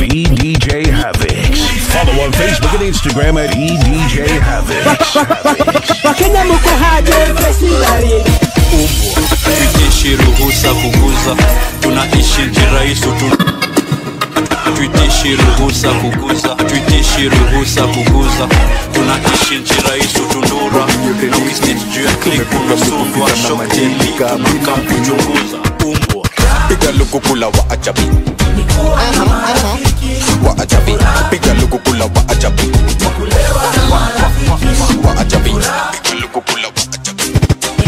EDJ Havoc. Follow on Facebook and Instagram at EDJ Havoc. wakenya muko haje freshi baridi tuitishi ruhusa kuguza tunaishi kiraisu tu tuitishi ruhusa kuguza tuitishi ruhusa kuguza tunaishi nchiraisu tundura na wisnet juu ya klik unasundwa shokteli tunakamkuchunguza umbwa piga lukukula wa ajabi wa ajabi piga lukukula wa ajabi wa ajabi piga lukukula wa ajabi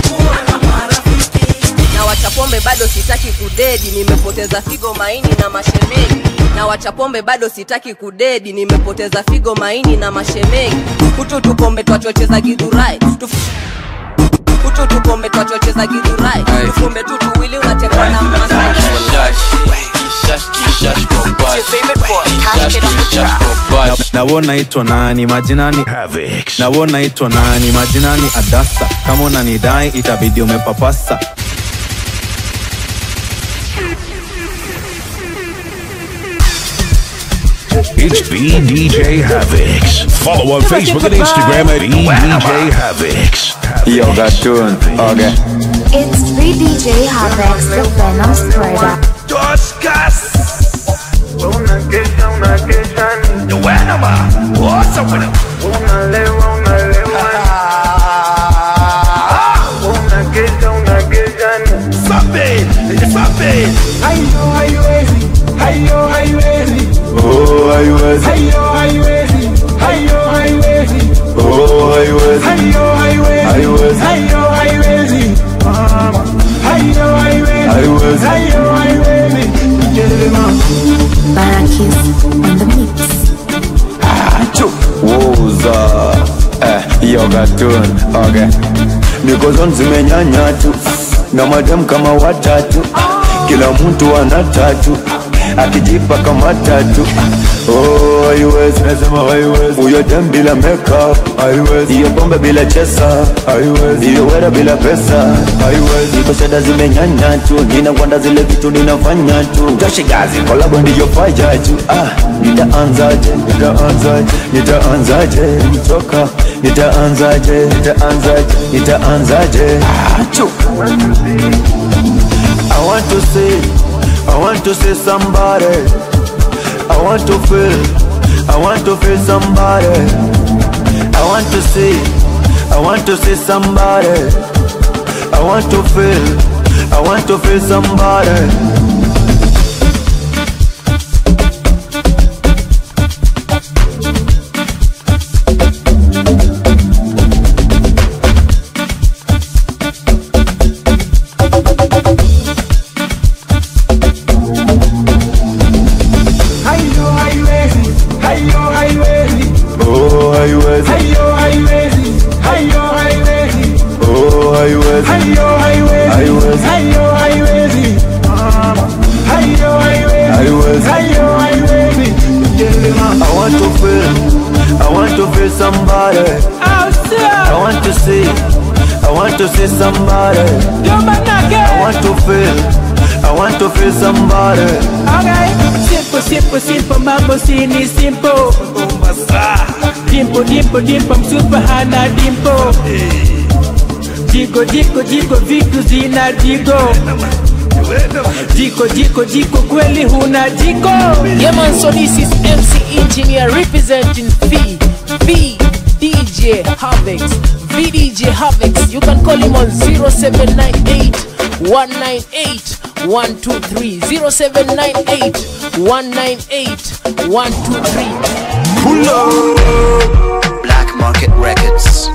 na wachapombe bado sitaki kudedi nimepoteza figo maini na mashemeji na wachapombe bado sitaki kudedi nimepoteza figo maini na mashemeji hutu tukombe twachocheza gidhurai Tuf- hutu tukombe twachocheza gidhurai tufumbe tu tuwili unatekwa na masai nawo naitwa nani majinani Havoc. nawo naitwa nani majinani adasa kama unanidai itabidi umepapasa It's BDJ Havoc. Follow on Facebook and Instagram at EDJ Havoc. yo gatun okay It's free DJ Havoc, the Venom spreader. hayo haiwezi hayo haiwezi oh haiwezi hayo haiwezi hayo haiwezi oh haiwezi hayo haiwezi Haiwezi. hayo haiwezi Mama. hayo haiwezi Haiwezi. hayo haiwezi Jelema. Barakis on the mix. woza eh, yo gatun okay nikozon zimenyanya tu na madem kama watatu kila mtu ana tatu akijipa kama tatu oh, haiwezi nasema haiwezi huyo dem bila makeup haiwezi hiyo pombe bila chesa haiwezi hiyo wera bila pesa haiwezi iko shada zimenyanya tu ninakwenda zile vitu ninafanya tu toshigazi kolabo ndiyo faya tu ah, nitaanzaje nitaanzaje nitaanzaje kutoka nitaanzaje nitaanzaje nitaanzaje ah, chu. I want to see, I want to see somebody. I want to feel, I want to feel somebody. I want to see, I want to see somebody. I want to feel, I want to feel somebody. hayo haiwezi hayo haiwezi Oh, haiwezi, hayo haiwezi hayo haiwezi oh, haiwezi. hayo haiwezi Haiwezi. hayo haiwezi Mama. hayo haiwezi Haiwezi. hayo haiwezi Jelema. I want to feel, I want to feel somebody. Au sio? I want to see, I want to see somebody. Jomba nage. I want to feel, I want to feel somebody. Okay. Simple, simple, simple, mambo sini simple. Dimpo, dimpo, dimpo, msupa hana dimpo. Jiko, jiko, jiko, vitu zina jiko. Jiko, jiko, jiko, kweli huna jiko. Yeah man, so this is MC Engineer representing V V DJ Havix V DJ Havix You can call him on 0798 198 123 0798 198 123 Pull up Black Market Records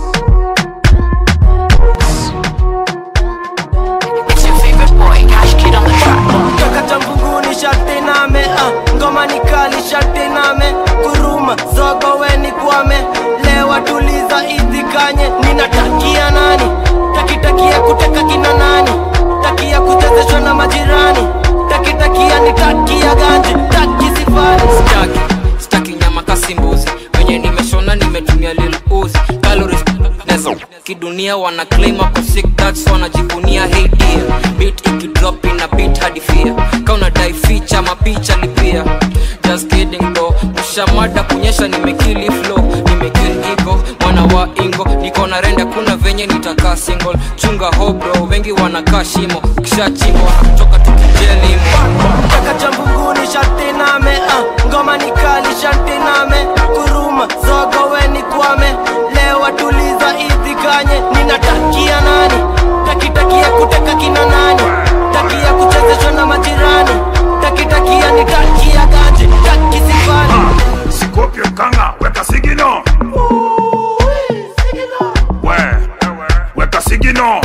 It's your favorite boy, Cash Kid on the track. toka cha mbunguni sharti name ah, ngoma ni kali sharti name kuruma zogo weni kwame lewa tuliza idhikanye ninatakia nani takitakia kuteka kina nani takia kuchezeshwa na majirani takitakia nitakia ganji taki sifani staki staki nyama kasimbuzi wenye nimeshona nimetumia lil uzi calories nezo kidunia wana claim ako sick that's wanajivunia hey dear beat ikidrop ina beat hadi fear ka unadai feature mapicha lipia just kidding washa mada kunyesha nimekili flow nimekili ego mwana wa ingo niko na rende kuna venye nitakaa single chunga hobro wengi wanakaa shimo kisha chimbo wanakutoka tukijelimo Kaka cha mbunguni sharti name ah, ngoma ni kali sharti name kuruma zogo we ni kwame lewa tuliza idhikanye ninatakia nani takitakia kuteka kina nani takia kuchezeshwa na majirani takitakia nitakia gaji taki sifani Scorpio kanga weka sigino we weka sigino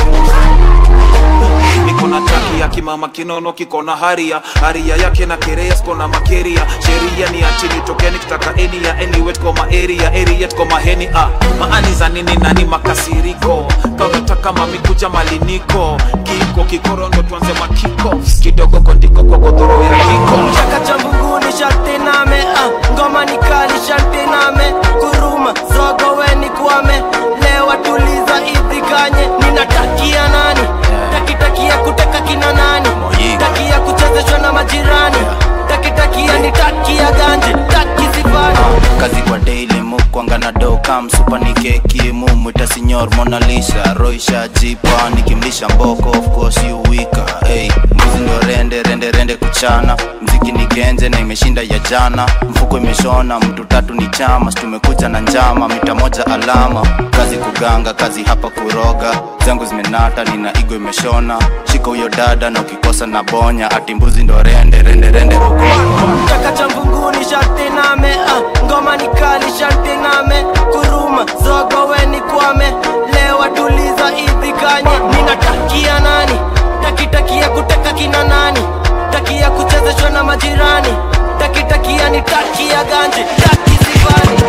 niko na taki ya kimama kinono kiko na haria haria yake na kerea siko na makeria sheria ni achili tokeni kitaka eni ya anyway tuko ma area area tuko maheni ah maani za nini nani makasiriko kaunataka mamikuja maliniko kiko kikoro ndo tuanze makiko kidogo kondiko kwa godhoro ya kiko Chaka cha mbunguni sharti name ah, ngoma ni kali sharti name kuruma zogo we ni kwame lewa tuliza idhikanye ninatakia nani takitakia kuteka kina nani takia kuchezeshwa na majirani takitakia nitakia ganje taki sifani kazi kwa daily mukwanga na doka msupa ni keki mumwita sinyor monalisa roisha jipa nikimlisha mboko of course you wika hey, mbuzi ndo rende rende rende kuchana mziki ni genje na imeshinda ya jana mfuko imeshona mtu tatu ni chama tumekuja na njama mita moja alama kazi kuganga kazi hapa kuroga zangu zimenata nina igo imeshona shika huyo dada na ukikosa na bonya ati mbuzi ndo rende rende rende ugogo Chaka cha mbunguni sharti name ah, ngoma ni kali sharti name kuruma zogo we ni kwame lewa tuliza idhikanye ninatakia nani takitakia kuteka kina nani takia kuchezeshwa na majirani takitakia nitakia ganje taki sifani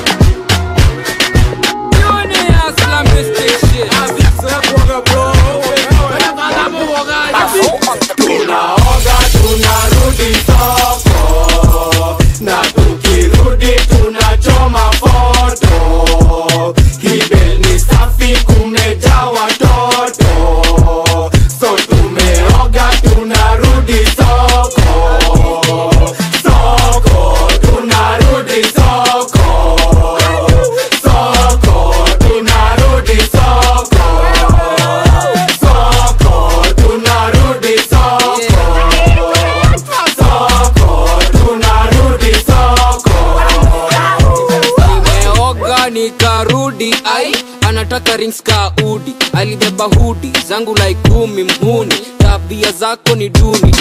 tunaoga tunarudi soko na tukirudi tunachoma foto kibel ni safi kumejaa watoto so tumeoga tunarudi soko soko tunarudi soko soko tunarudi soko soko tunarudi soko soko tunarudi soko nimeoga nikarudi ai anataka rings ka udi alibeba hudi zangu lai kumi mhuni tabia zako ni duni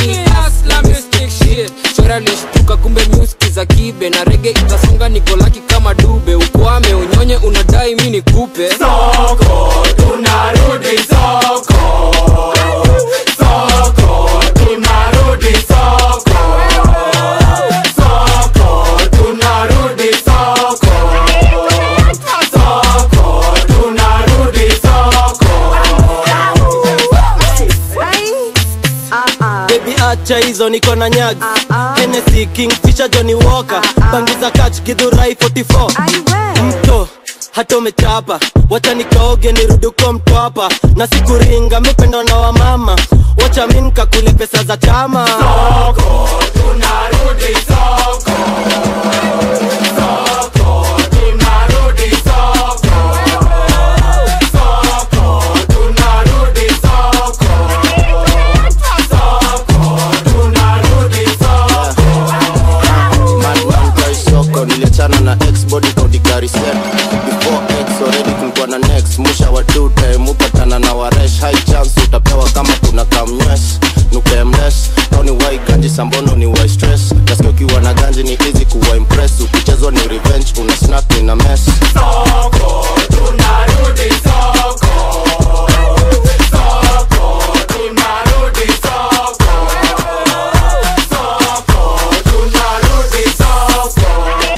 chora lishtuka kumbe nyuski za kibe na rege itasonga nikolaki kama dube ukwame unyonye unadai mi nikupe soko tunarudi soko soko tunarudi soko soko tunarudi soko soko tunarudi soko bebi acha hizo niko na nyagi Hennessy, kingfisher johnny walker bangiza kach gidhurai 44 mto hata umechapa wacha nikaoge niruduko mtwapa na sikuringa mipendo na wamama wacha mi nkakule pesa za chama soko tunarudi soko soko tunarudi soko soko tunarudi soko soko tunarudi soko mankai soko niliachana na xbody kaudigari set before x already kulikuwa na next musha wa two time upatana na waresh high chance utapewa kama kuna kamnywes nukemles kauni wai ganji sambono ni wai stress nasikia ukiwa na ganji ni easy kuwa impress ukichezwa ni revenge una snack ni na mess soko tunarudi soko soko tunarudi soko soko tunarudi soko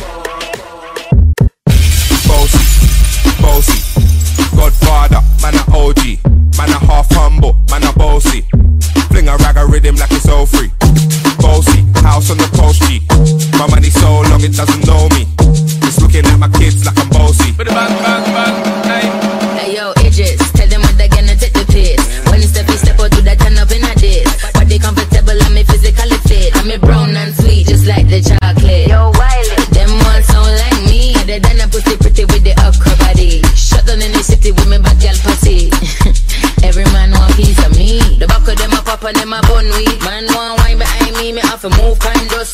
Bossy, bossy, Godfather, man a OG, man a half humble, man a bossy. Fling a rag a rhythm like it's all free. Bossy, house on the coast G. My money so long it doesn't know me. It's looking at my kids like I'm bossy. Bang, bang, bang, hey. Hey yo, Idris, tell them what they're gonna take the piss. When it's step, you step out to that turn up in a diss. Body comfortable, I'm a physically fit. I'm a brown and sweet, just like the chocolate. Yo, Wiley,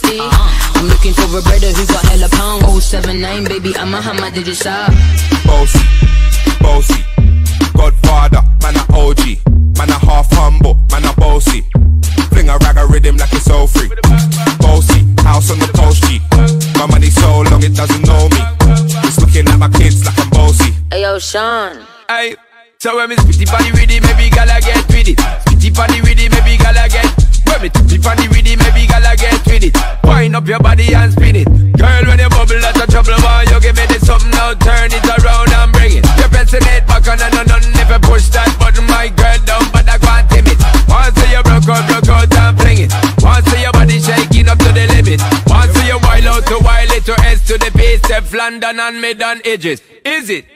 thirsty. I'm looking for a brother who got hella pound. 079, baby, I'm a hammer, did you stop? Bossy, bossy, Godfather, man a OG, man a half humble, man a bossy. Fling a rag a rhythm like it's all free. Bossy, house on the coast G. My money so long it doesn't know me. It's looking at my kids like I'm bossy. Hey, yo, Sean. Hey, so when me spitty funny with it, maybe gala get with it. Spitty funny with it, maybe gala get. When me spitty funny with it, maybe gala get with it. Wind up your body and spin it. Girl, when you bubble, that's a trouble. Why you give me this something now? Turn it around and bring it. You're pressing it back on and on and if you push that button, my girl down, but I can't tame it. Once you broke out, broke out and fling it. Once your body shaking up to the limit. Once you wild out to wild it to S to the base, step London and mid and edges. Is it?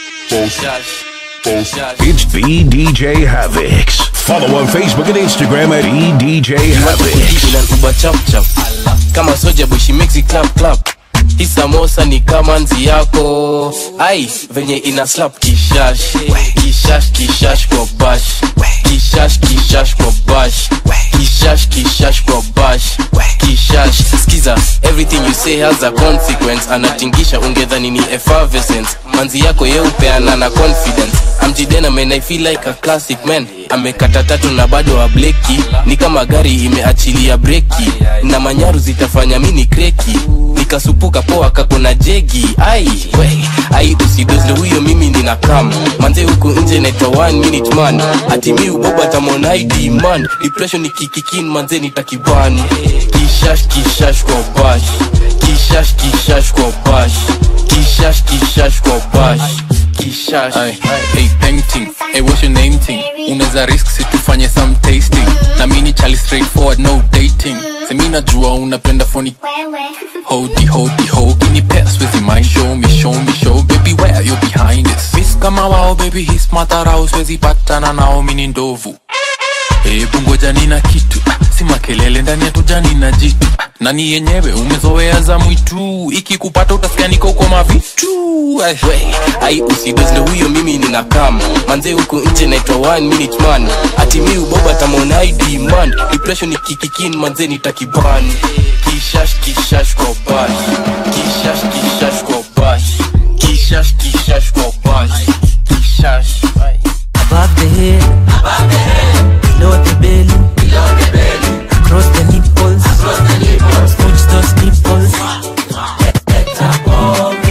It's BDJ Havocs. Follow on Facebook and Instagram at EDJ Havocs. na uba chap chap kama soja boy she makes it clap clap hii samosa ni kama nzi yako ai venye ina slap kishash kishash kishash kwa bash kishash kishash kwa bash kishash kishash kwa bash kishash skiza everything you say has a consequence anatingisha ungedhani ni effervescence manzi yako yeupeana na confidence amjidena man i feel like a classic man amekata tatu na bado ableki ni kama gari imeachilia breki na manyaru zitafanya mini kreki nikasupuka poa kakona jegi ai we ai usidozle huyo mimi nina kam manze huku nje naitwa one minute man ati mi uboba tamonai demand depression ikikikin manze nitakiban kishash kishash kwa bash kishash kishash kwa bash kishash kishash kwa bash kishash Ay, hey painting hey what's your name thing unaweza risk si tufanye some tasting na mini chali straightforward no dating semi najua unapenda phony hodi hodi ho kini pass with my show me show me show baby where you behind this miss kama wao baby his matarao siwezi patana nao mini ndovu hebu ngoja nina kitu ah, si makelele ndani ya tujani na jitu ah, nani yenyewe umezoea za mwitu ikikupata utasikia niko kwa mavitu Ay, we ai usidozle huyo mimi nina kam manze huku nje naitwa one minute man ati mi uboba tamonai demand depression ikikikin manze nitakiban kishash kishash kwa bash kishash kishash kwa bash kishash kishash kwa bash kishash Above the head, above the head, below the belly, below the belly, across the nipples, across the nipples, smooch those nipples. Leta pombe,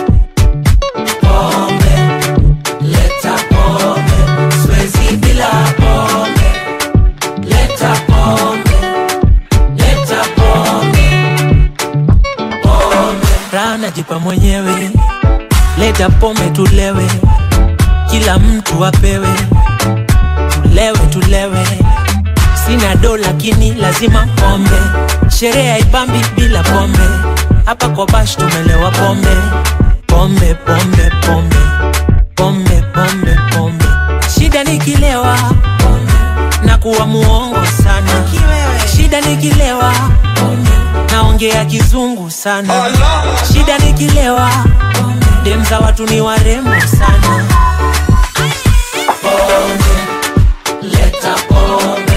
pombe, leta pombe, siwezi bila pombe. Leta pombe, leta pombe, pombe. Raha najipa mwenyewe, leta pombe tulewe kila mtu apewe, tulewe tulewe. Sina do lakini lazima pombe, sherehe haipambi bila pombe. Hapa kwa bash tumelewa pombe, pombe pombe pombe pombe pombe pombe. Shida nikilewa pombe, na kuwa muongo sana. Shida nikilewa pombe, naongea kizungu sana. Shida nikilewa pombe, dem za watu ni warembo sana. Pombe, leta pombe.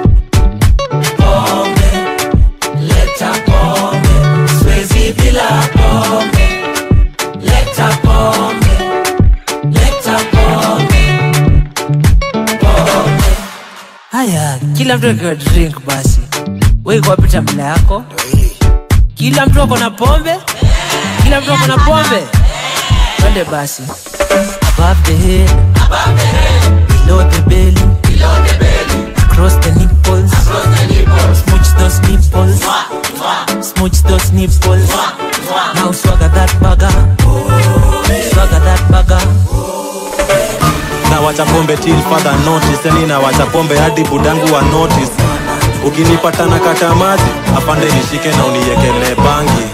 Pombe, leta pombe. Siwezi bila pombe. Leta pombe, leta pombe. Pombe. Haya, kila mtu akiwa drink basi. Wewe iko wapi tabla yako? Kila mtu ako na pombe? Kila mtu ako na pombe? Twende basi. Above the head, above the head, below the belly, below the belly, across the nipples, across the nipples, smooch those nipples, smooch those nipples. Now swagger that bugger, swagger that bugger. na wacha pombe till further notice yani na wacha pombe hadi budangu wa notice ukinipata na kata maji afande nishike na uniekele bangi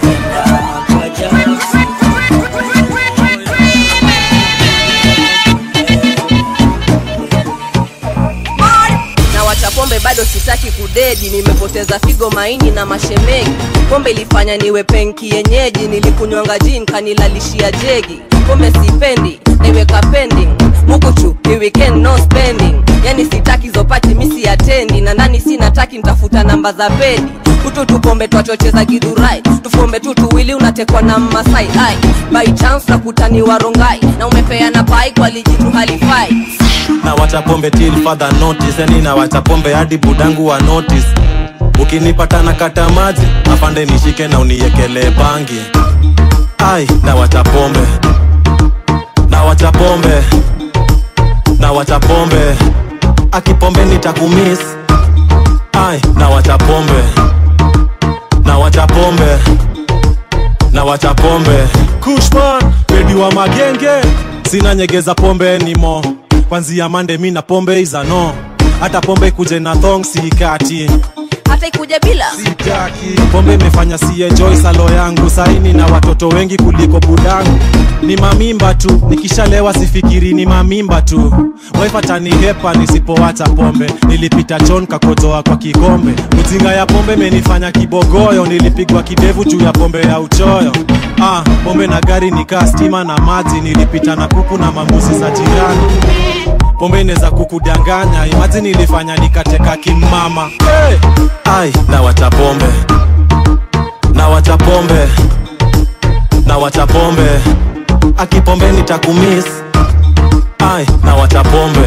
na wacha pombe bado sitaki kudedi nimepoteza figo maini na mashemegi pombe ilifanya niwe penki yenyeji nilikunywanga jin kanilalishia jegi pombe sipendi naiweka pending mukuchu ni weekend no spending yani sitaki zopati misi atendi na ndani sinataki ntafuta namba za pedi kutu tupombe twachocheza gidhurai tufombe tu tuwili unatekwa na mmasai ai by chance nakutaniwa rongai na umepeana pai kwa lijitu halifai na wacha pombe till further notice yani na wacha pombe hadi budangu wa notice ukinipata na kata maji afande nishike na uniekelee bangi ai na wacha pombe na wacha pombe na wacha pombe akipombe nitakumis ai na wacha pombe na wacha pombe na wacha pombe kushman pedi wa magenge sina nyegeza pombe nimo kwanzia mande mi na pombe izano hata pombe kuje na thong sikati hata ikuja bila pombe imefanya si enjoy salo yangu saini na watoto wengi kuliko budangu ni mamimba tu nikishalewa sifikiri ni mamimba tu waifatani hepa nisipowacha pombe nilipita chon kakojoa kwa kikombe mzinga ya pombe imenifanya kibogoyo nilipigwa kidevu juu ya pombe ya uchoyo ah, pombe na gari nikaa stima na maji nilipita na kuku na mambuzi za jirani pombe inaweza kukudanganya imaji nilifanya nikateka kimama hey! ai na wacha pombe na wacha pombe na wacha pombe akipombe nitakumis ai na wacha pombe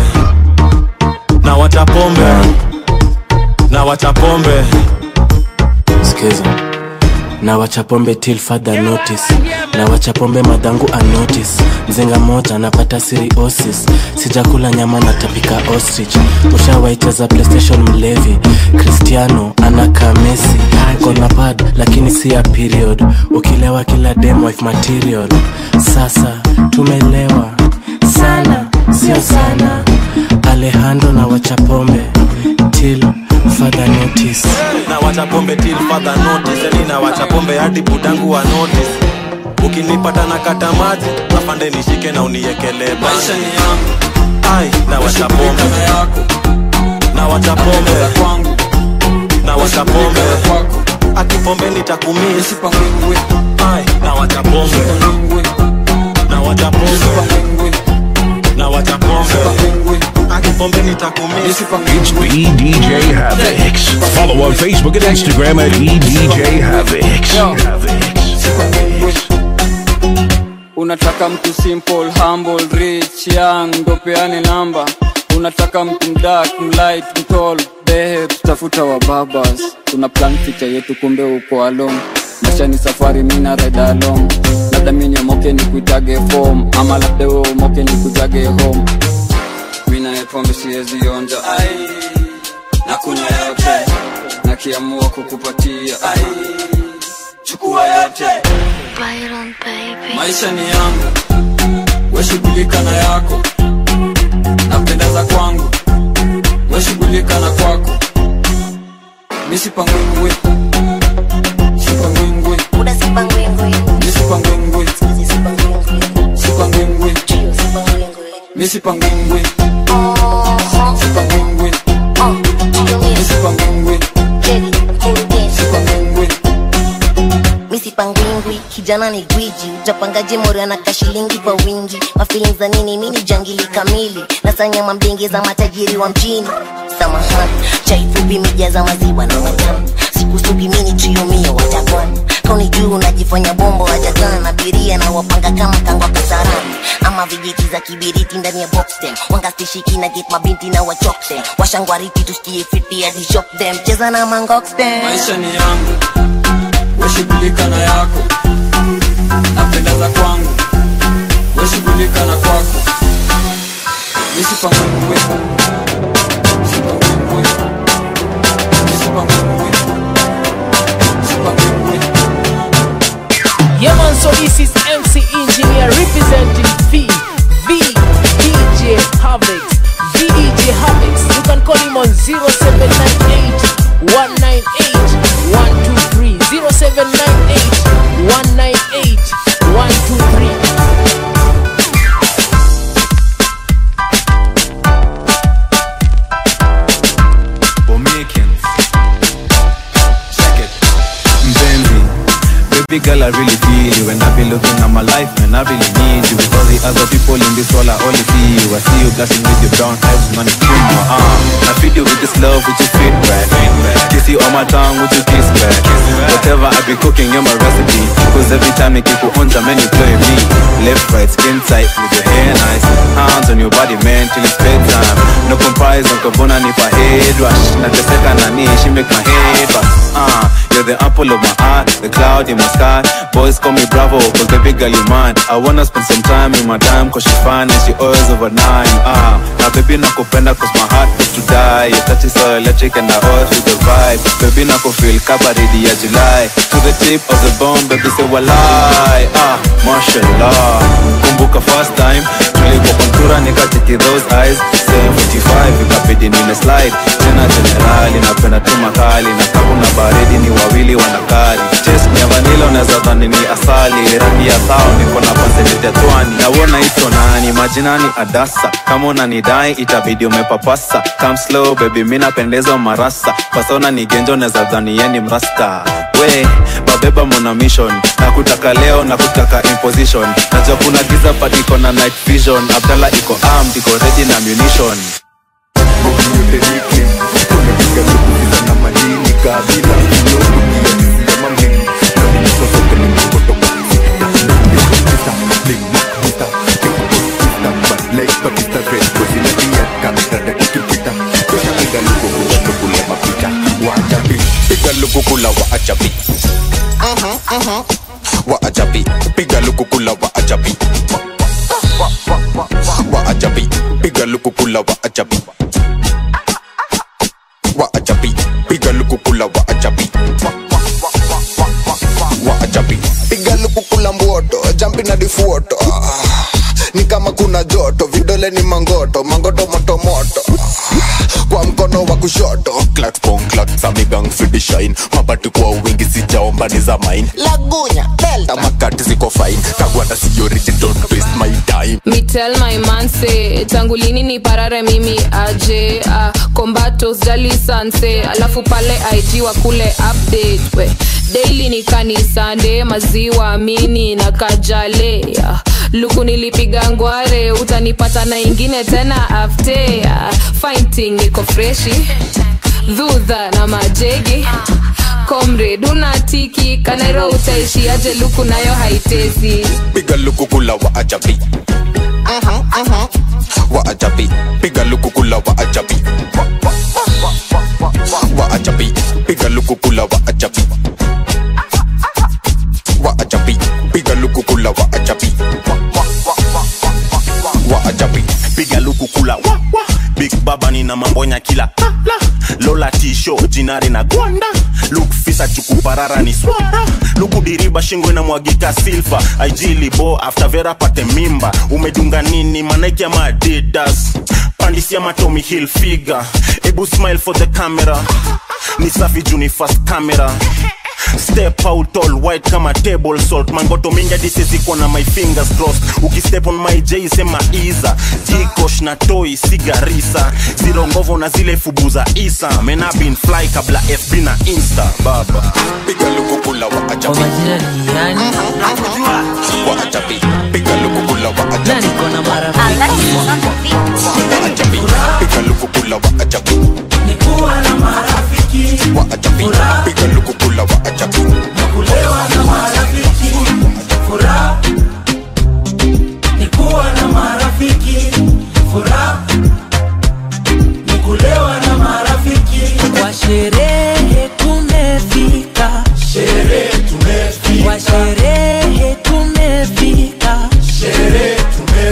na wacha pombe na wacha pombe skiza na wacha pombe till further notice na wacha pombe madhangu anotice mzinga moja napata siriosis sijakula nyama natapika ostrich ushawaicheza playstation mlevi cristiano anaka mesi kona pad lakini si ya period ukilewa kila dem wife material sasa tumelewa sana sio sana alejandro na wacha pombe till further notice na wacha pombe till further notice yani na wacha pombe hadi budangu wa notice ukinipata na kata maji afande nishike na uniekelee maisha ni yangu ai na wacha pombe na wacha pombe na wacha pombe akipombe nitakumisi ai na wacha pombe na wacha pombe na wacha pombe akipombe nitakumisi It's BDJ Havix. Follow on Facebook and Instagram at BDJ Havix. unataka mtu simple humble rich young ndo peane namba unataka mtu mdak mlight mtol behe tutafuta wa babas tuna plan picha yetu kumbe uko along maisha ni safari mina ride along labda mini omoke ni kuitage form ama labda we umoke ni kujage home mina pombe siwezi onja ai na kunywa yote nakiamua kukupatia ai chukua yote maisha ni yangu weshughulika na yako napendeza kwangu weshughulika na kwako misipangwingwi sipangwingwi misipangwingwi sipangwingwi misipangwingwi sipangwingwi misipangwingwi sipangwingwi misipangwingwi kijana ni gwiji utapangaje morio na kashilingi kwa wingi mafilin za nini mini jangili kamili nasanyama mdenge za matajiri wa mjini samahani chaifupi mija za maziwa na matamu sikusugi mini triomio watakwana kauni juu unajifanya bombo wajakana na biria na wapanga kama kangwa kasarani ama vijiti za kibiriti ndani ya boxtem wangastishiki na get mabinti na wachoktem washangwariti tusikie fiti hadi shop them cheza na mangoxtem maisha ni yangu weshughulika na yako napendeza kwangu weshughulika na kwako misipangwingwi sipangwingwi misipangwingwi sipangwingwi Yeah man, so this is MC Engineer representing V V DJ Havix V DJ Havix. You can call him on 0798 198 123 0798 198 123 Bomakins. Check it. Mpenzi, happy girl, I really feel you. When I be looking at my life, man, I really need you. With all the other people in this world, I only see you. I see you blushing with your brown eyes, man, it's in my arm. I feed you with this love, with your feedback. Kiss you on my tongue, with your kiss back. Whatever I be cooking, you're my recipe. Cause every time you keep on man, you play me. Left, right, skin tight, with your hair nice. Hands on your body, man, till it's bedtime. No comparison, kabona nipa head rush. Nateseka nani, she make my head bust. Uh, you're the apple of my eye, the cloud in my sky. Boys call me Bravo, cause baby girl you mine. I wanna spend some time in my dime, cause she fine and she always over nine. Ah, now baby nakupenda cause my heart is to die. Your touch is so electric and I always feel the vibe. Baby nako feel kabaridi ya July. To the tip of the bone, baby say walai. Ah, mashallah. Kumbuka first time, tulikuwa kontura nikatiki those eyes. 745 ikabidi nime slide. Tena generali, napenda tu makali. Na kakuna baridi ni wawili wanakari. Taste ni ya vanilla unaweza dhani ni asali. Rangi ya thao niko na paseli tetwani. Nawona ito nani, majinani adasa. Kama unanidai itabidi umepapasa. Come slow baby, mi napendeza marasa. Pasona ni genjo unaweza dhani yeni mrasta. We, babeba mona mission. Nakutaka leo, nakutaka imposition. Najua kuna giza but iko na night vision. Abdalla iko armed, iko ready na ammunition. piga lukukula wa ajabi wa ajabi piga lukukula wa ajabi wa ajabi piga lukukula wa ajabi wa ajabi piga lukukula wa ajabi wa ajabi piga lukukula mboto jampi na difuoto Ah, ni kama kuna joto vidole ni mangoto mangoto moto moto kwa mkono wa kushoto clack pong clack samigang fidi shine mabati kwa wingi sijaomba ni za mine lagunya delta tamakati ziko fine kagwanda siyoriti don't waste my time Me tell my man say tangu lini ni parare mimi aje uh, kombato jali sanse alafu pale IG wa kule update we daily ni kanisande maziwa mini na kajale uh, luku nilipiga ngware utanipata na ingine tena afte uh, fighting iko freshi dhudha na majegi komred unatiki kanairo utaishi aje luku nayo haitezi piga lukukula wa ajabi wa ajabi piga lukukula wa ajabi wa ajabi piga lukukula wa ajabi wa ajabi piga lukukula wa ajabi wa ajabi piga luku kula wa, wa. big baba nina mambonya kila la, la. lola tisho jinari na gwanda luk fisa chukuparara ni swara luku diriba shingo inamwagika silfa aijilibo after vera pate mimba umedunga nini manaiki ama adidas pandisia matomi hill figure ebu smile for the camera ni safi juni fast camera step out all white kama table salt mangoto mingi hadi siziko na my fingers crossed ukistep on my j sema iza jikosh na toi sigarisa zero ngovo na zile fubu za isa mena been fly kabla fb na insta baba piga lukukula wa ajabi wa ajabi piga lukukula wa ajabi wa ajabi piga lukukula wa ajabi Nikuwa na marafiki wa ajabi piga lukukula wa ajabi kulewa na marafiki furaha ni kuwa na marafiki furaha ni kulewa na marafiki kwa sherehe tumefika sherehe tumefika kwa sherehe tumefika sherehe tumefika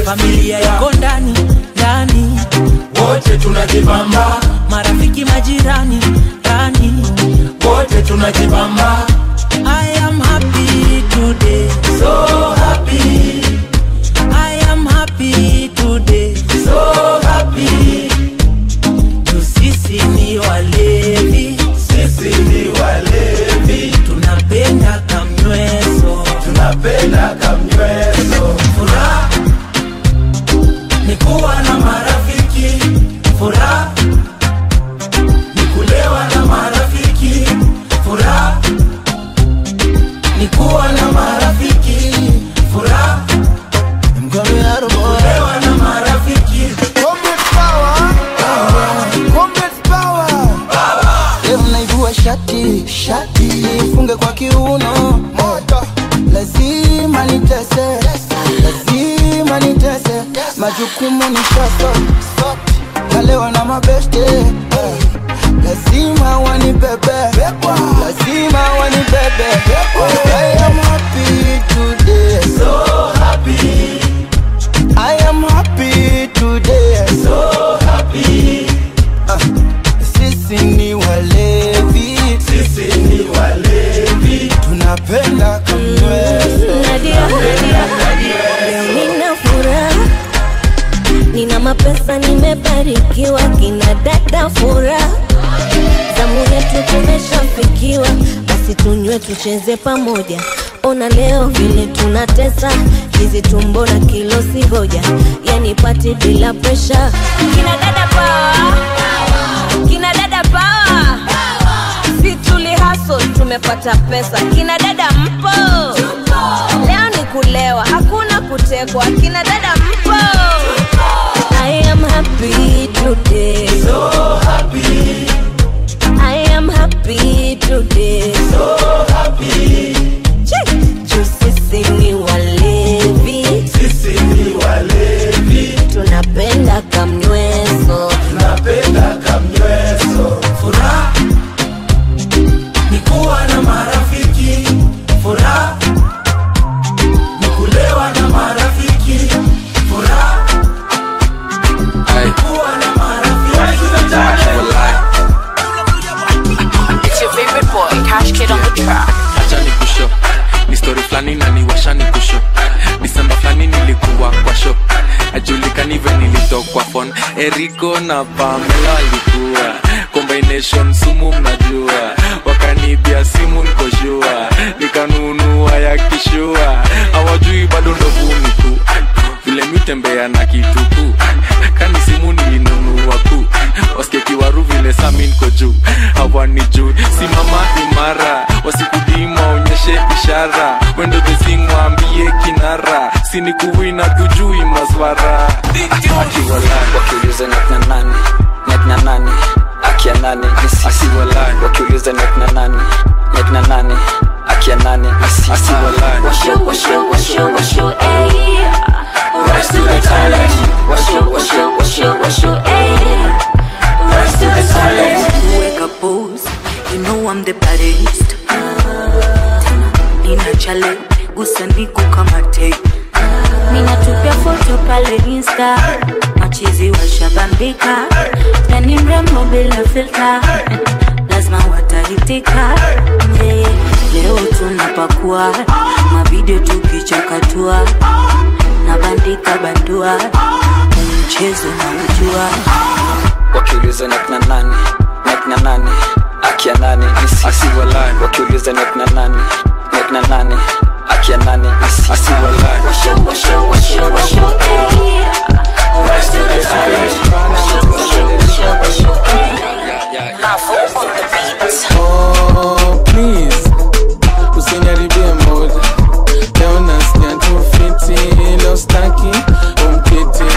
kulewa na marafiki furaha kulewa na marafiki leo naivua shati shati funge kwa kiuno moto lazima nitese lazima nitese majukumu ni shaso nalewa na mabeste eh, lazima wanibebe lazima wanibebe I am happy today so happy I am happy today so happy sisi ni walevi sisi ni walevi tunapenda kamweso Nadia, leo nina furaha, nina mapesa, nimebarikiwa, kina dada furaha, zamu yetu tumeshafikiwa, basi tunywe tucheze pamoja. Ona leo vile tunatesa hizi tumbo na kilo si hoja, yani pati bila presha. Kina dada power, kina dada power, si tuli hustle tumepata pesa. Kina dada mpo, leo ni kulewa, hakuna kutekwa. Kina dada mpo, I am happy today, so happy. I am happy today, so happy. Juu sisi ni walevi, sisi ni walevi, tunapenda kamnyweso, tunapenda kamnyweso. furaha ni kuwa na marafiki furaha ni kulewa na marafiki furaha ni kuwa na It's your favorite boy, Cash Kid on the track. acha ni kusho ni story flani na niwasha ni kusho disemba flani nilikuwa kwa sho ajulikani ve nilitokwa fon eriko na pamela walikuwa combination sumu mnajua wakanibia simu nikoshua nikanunua ya kishua hawajui bado ndovuni tu vile mitembea na kituku kani simu nilinunua ku waskekiwaru vile sami niko juu hawani juu simama imara wasikudima onyeshe ishara wendo dhezingwambie kinara sinikuwina tujui maswara wakiuliza net na nani net na nani akia nani ni sisi wakiuliza net na nani net na nani akia nani ni sisi Washu, washu, washu, washu, ayy. Rise to the talent. Washu, washu, washu, washu, ayy. Rise to the talent. Wake up, pose. You know I'm the baddest. Nina chale, gusa niku kama tape. Ninatupia foto pale Insta, machizi washabambika, na ni mrembo bila filter, lazima watahitika. Yeah, leo tunapakua mavideo tukichakatua, na bandika bandua, mchezo na ujua. wakiuliza net na nani net na nani akia nani ni sisi wakiuliza net na nani net na nani akia nani ni sisi Washu, washu, washu, washu, ayy. Rise to the talent. Washu, washu, washu, washu, ayy. Bravo on the beat. Oh, please usiniharibie mood leo nasikia tu fiti leo staki umkiti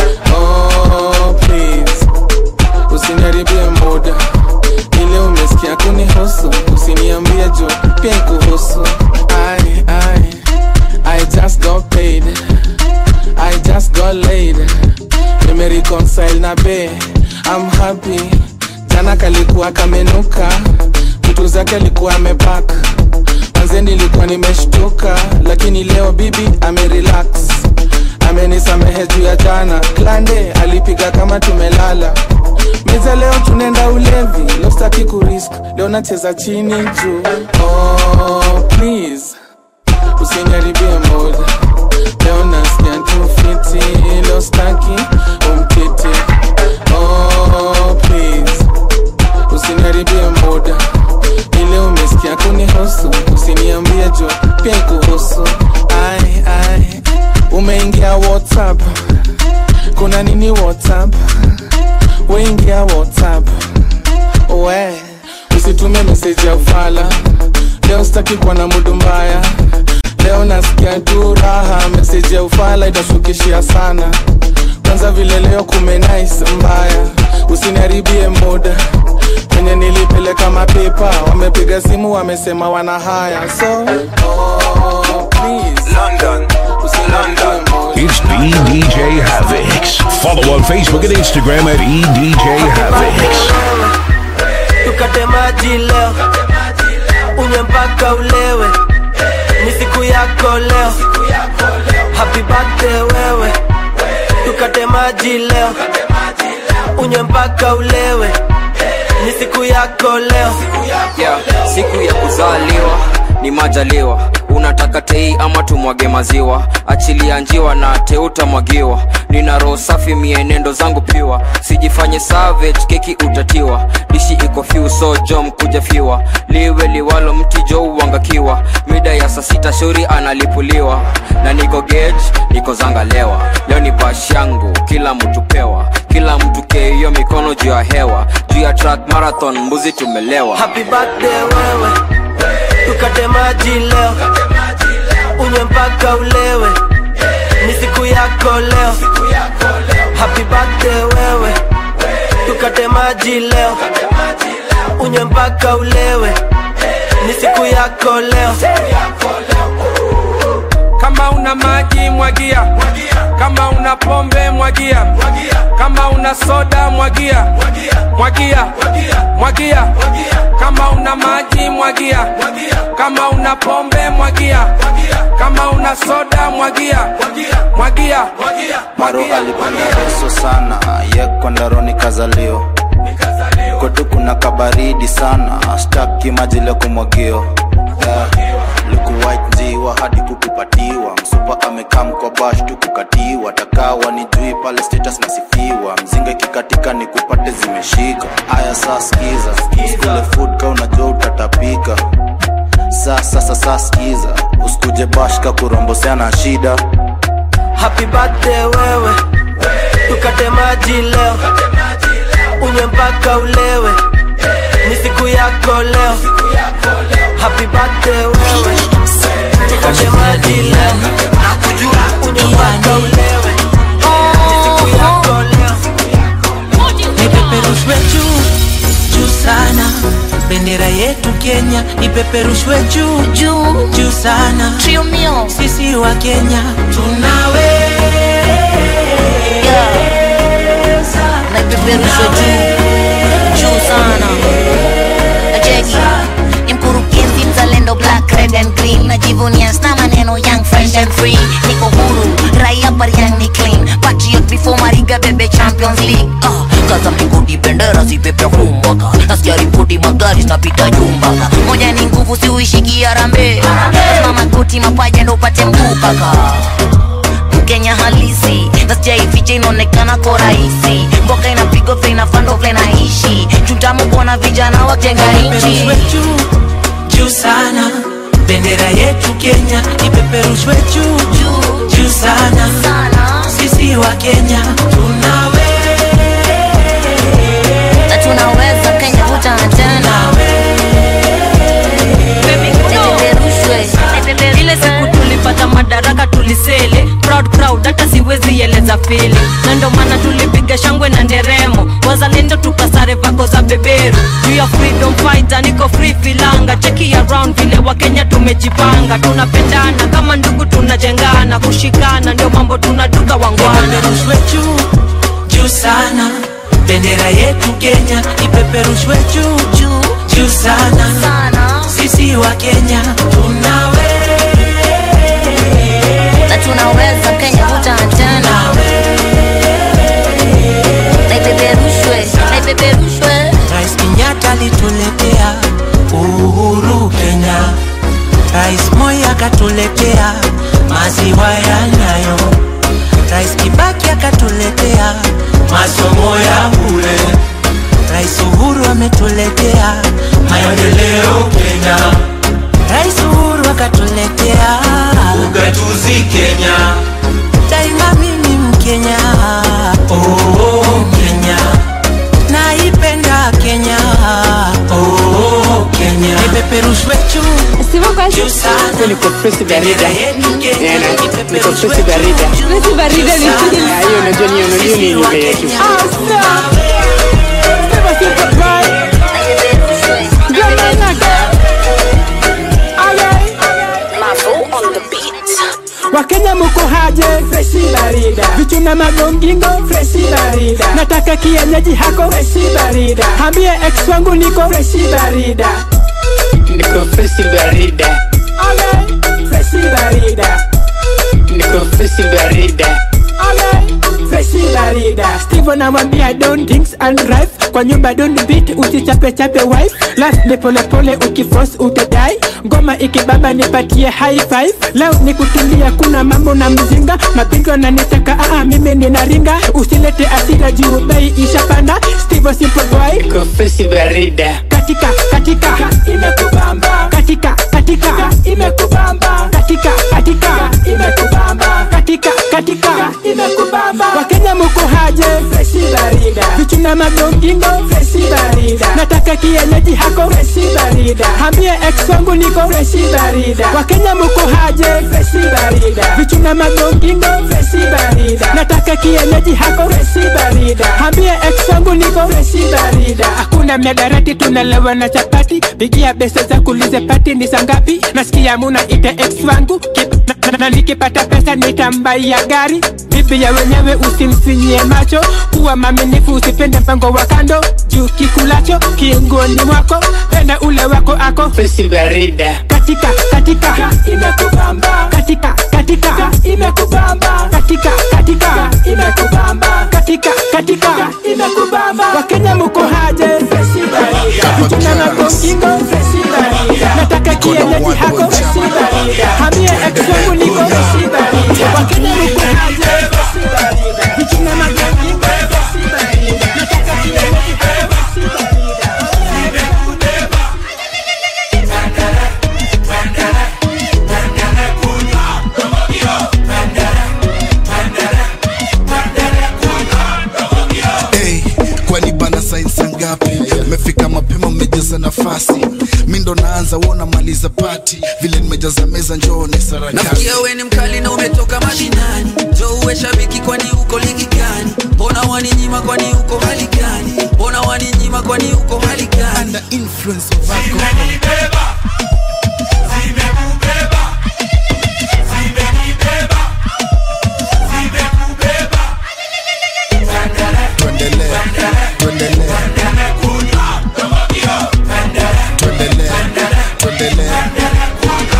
oh, please usiniharibie mood ile umesikia kunihusu usiniambie juu pia ikuhusu I, I, I just got paid I just got laid nimereconcile na be I'm happy jana kalikuwa kamenuka vitu zake alikuwa amepak manze nilikuwa nimeshtuka lakini leo bibi amerelax amenisamehe juu ya jana klande alipiga kama tumelala miza leo tunaenda ulevi leo staki kurisk leo nacheza chini juu oh, please usiniharibie mood leo nasikia tu fiti leo staki umkiti oh, please usiniharibie muda ile umesikia kunihusu usiniambie juu pia ikuhusu ai ai umeingia whatsapp kuna nini whatsapp weingia whatsapp we usitume meseji ya ufala leo sitaki kuwa na mudu mbaya ufala itashukishia sana kwanza vile leo kumenais mbaya usiniharibie muda kwenye nilipeleka mapepa wamepiga simu wamesema wana haya so oh, please. London. It's EDJ Havix. Follow on Facebook and Instagram at EDJ Havix. tukate maji leo unywe mpaka ulewe ni siku yako leo happy birthday wewe tukate maji leo unywe mpaka ulewe ni siku yako leo yeah, siku ya kuzaliwa ni majaliwa unataka tei ama tumwage maziwa achilia njiwa na teutamwagiwa nina roho safi mienendo zangu piwa sijifanye savage keki utatiwa dishi iko fiu so jom kuja fiwa liwe liwalo mti jo uangakiwa mida ya saa sita shauri analipuliwa na niko gage niko zangalewa leo ni bash yangu kila mtu pewa kila mtu keiyo mikono juu ya hewa juu ya track marathon mbuzi tumelewa happy birthday wewe tukate maji leo unywe mpaka ulewe ni siku yako leo happy birthday wewe tukate maji leo unywe mpaka ulewe ni siku yako leo kama una maji mwagia kama una pombe mwagia kama una soda mwagia mwagia mwagia kama una maji mwagia kama una pombe mwagia kama una soda mwagia mwagia maro alipanda reso sana ye kwandaroni kazalio kwetu kuna kabaridi sana staki maji leo kumwagio yeah. luku white njiwa hadi kukupatiwa msupa amekam kwa bash tu kukatiwa takawa ni jui pale status nasifiwa mzinga ikikatika ni kupate zimeshika aya saa skiza uskule food ka unajua utatapika saa sasa saa skiza usikuje bash ka kurombosea na shida happy birthday wewe tukate maji leo unywe mpaka ulewe ni siku yako leo happy birthday wewe tukate maji leo unywe mpaka ulewe ni siku yako leo ipeperushwe juu juu sana bendera yetu kenya ipeperushwe juu juu juu sana sisi wa kenya naipeperusha juu juu sana ajeki ni mkurugenzi mzalendo black red and green najivunia sna maneno young fresh and free niko huru raia bariang ni clean patriot before mariga bebe champions league uh, kaza mlingoti bendera zipepea kumbaka nasikia ripoti magari zinapita jumbaka moja ni nguvu siuishikia rambe lazima magoti mapaja ndo upate mguu kaka kenya halisi nasijaificha inaonekana ko rahisi mboka inapigwa vile inafando vile naishi chutamu kuona vijana wajenga nchi ipeperushwe juu juu sana bendera yetu kenya ipeperushwe juu juu juu sana sisi wa kenya tunawe na tunaweza kenya vuta na tena Nipeperushwe. ile siku tulipata madaraka tulisele proud proud hata siwezi eleza fili na ndo maana tulipiga shangwe na nderemo wazalendo tukasare vako za beberu juu ya freedom fighter niko free filanga cheki around vile wakenya tumejipanga tunapendana kama ndugu tunajengana kushikana ndio mambo tunaduka wangwana ipeperushwe juu juu sana bendera yetu kenya ipeperushwe juu juu juu sana sisi wa kenya tunawe na tunaweza kenya vuta na tena naipeperushwe naipeperushwe rais kenyatta alituletea uhuru kenya rais moi akatuletea maziwa ya nyayo rais kibaki akatuletea masomo ya bure rais uhuru ametuletea maendeleo kenya rais uhuru akatuletea ugatuzi kenya daima mimi mkenya oh, kenya naipenda kenya oh, kenya ipeperushwe juu juu juu sana niko Prince Barida. Kenya Eh, na- ipeperushwe niko Prince Barida. Prince Barida ni nini? Ah, hiyo unajua ni hiyo ni ile yetu. wakenya muko haje freshi barida vichuna magongingo freshi barida nataka kienyeji hako freshi barida hambie ex wangu niko freshi barida Niko Prince Barida. ale freshi barida Niko Prince Barida. ale freshi barida steve anamwambia don't things and drive kwa nyumba don't beat usichape chape wife last ni pole pole ukifos utadai ngoma ikibaba nipatie high five leo ni kutulia kuna mambo na mzinga mapigo na nitaka aa mimi ninaringa usilete asira juu bei ishapanda steve simple boy Niko Prince Barida. katika katika imekubamba katika katika imekubamba katika katika imekubamba katika katika imekubamba wakenya muko haje freshi barida vichuna magongingo freshi barida nataka kienyeji hako freshi barida hambie ex wangu niko freshi barida wakenya muko haje freshi barida vichuna magongingo freshi barida nataka kienyeji hako freshi barida hambie ex wangu niko freshi barida hakuna miadarati tunalewa na chapati pigia besa za kulize pati ni sangapi nasikia muna ite ex wangu Kip- na, na, na nikipata pesa nitambaia gari bibi ya wenyewe usimfinyie macho kuwa maminifu usipende mpango wa kando juu kikulacho kiungoni mwako penda ule wako ako Prince Barida. katika katika imekubamba katika katika imekubamba katika katika imekubamba katika katika imekubamba wakenya muko haje freshi barida vijana na gongingo freshi barida nataka kienyeji hako freshi barida hamie ex wangu niko freshi barida wakenya muko haje freshi barida vijana na gongingo freshi barida nataka kienyeji hako freshi Hey, kwani bana sainsa ngapi mefika mapema mmejaza nafasi mi ndo naanza wona maliza pati vile nimejaza meza njoone sarakasi nasikia we ni mkali na umetoka mashinani jo uwe shabiki kwani uko ligi gani mbona waninyima kwani uko hali gani mbona waninyima kwani uko hali gani Under influence of alcohol. Tuendelee, tuendelee. Tuendelee, tuendelee.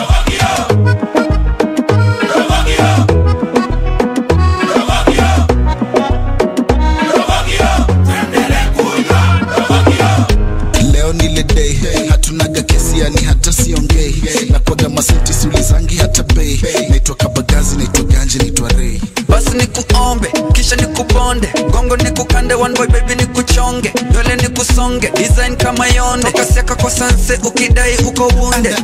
leo nile day hatunaga kesi yani hata siongei nakwaga masenti siulizangi hata bei naitwa kabagazi naitwa ganje naitwa rei basi nikuombe kisha nikuponde gongo nikukande one boy baby nikuchonge nywele nikusonge design kama yonde kasiaka kwa sanse ukidai uko wunde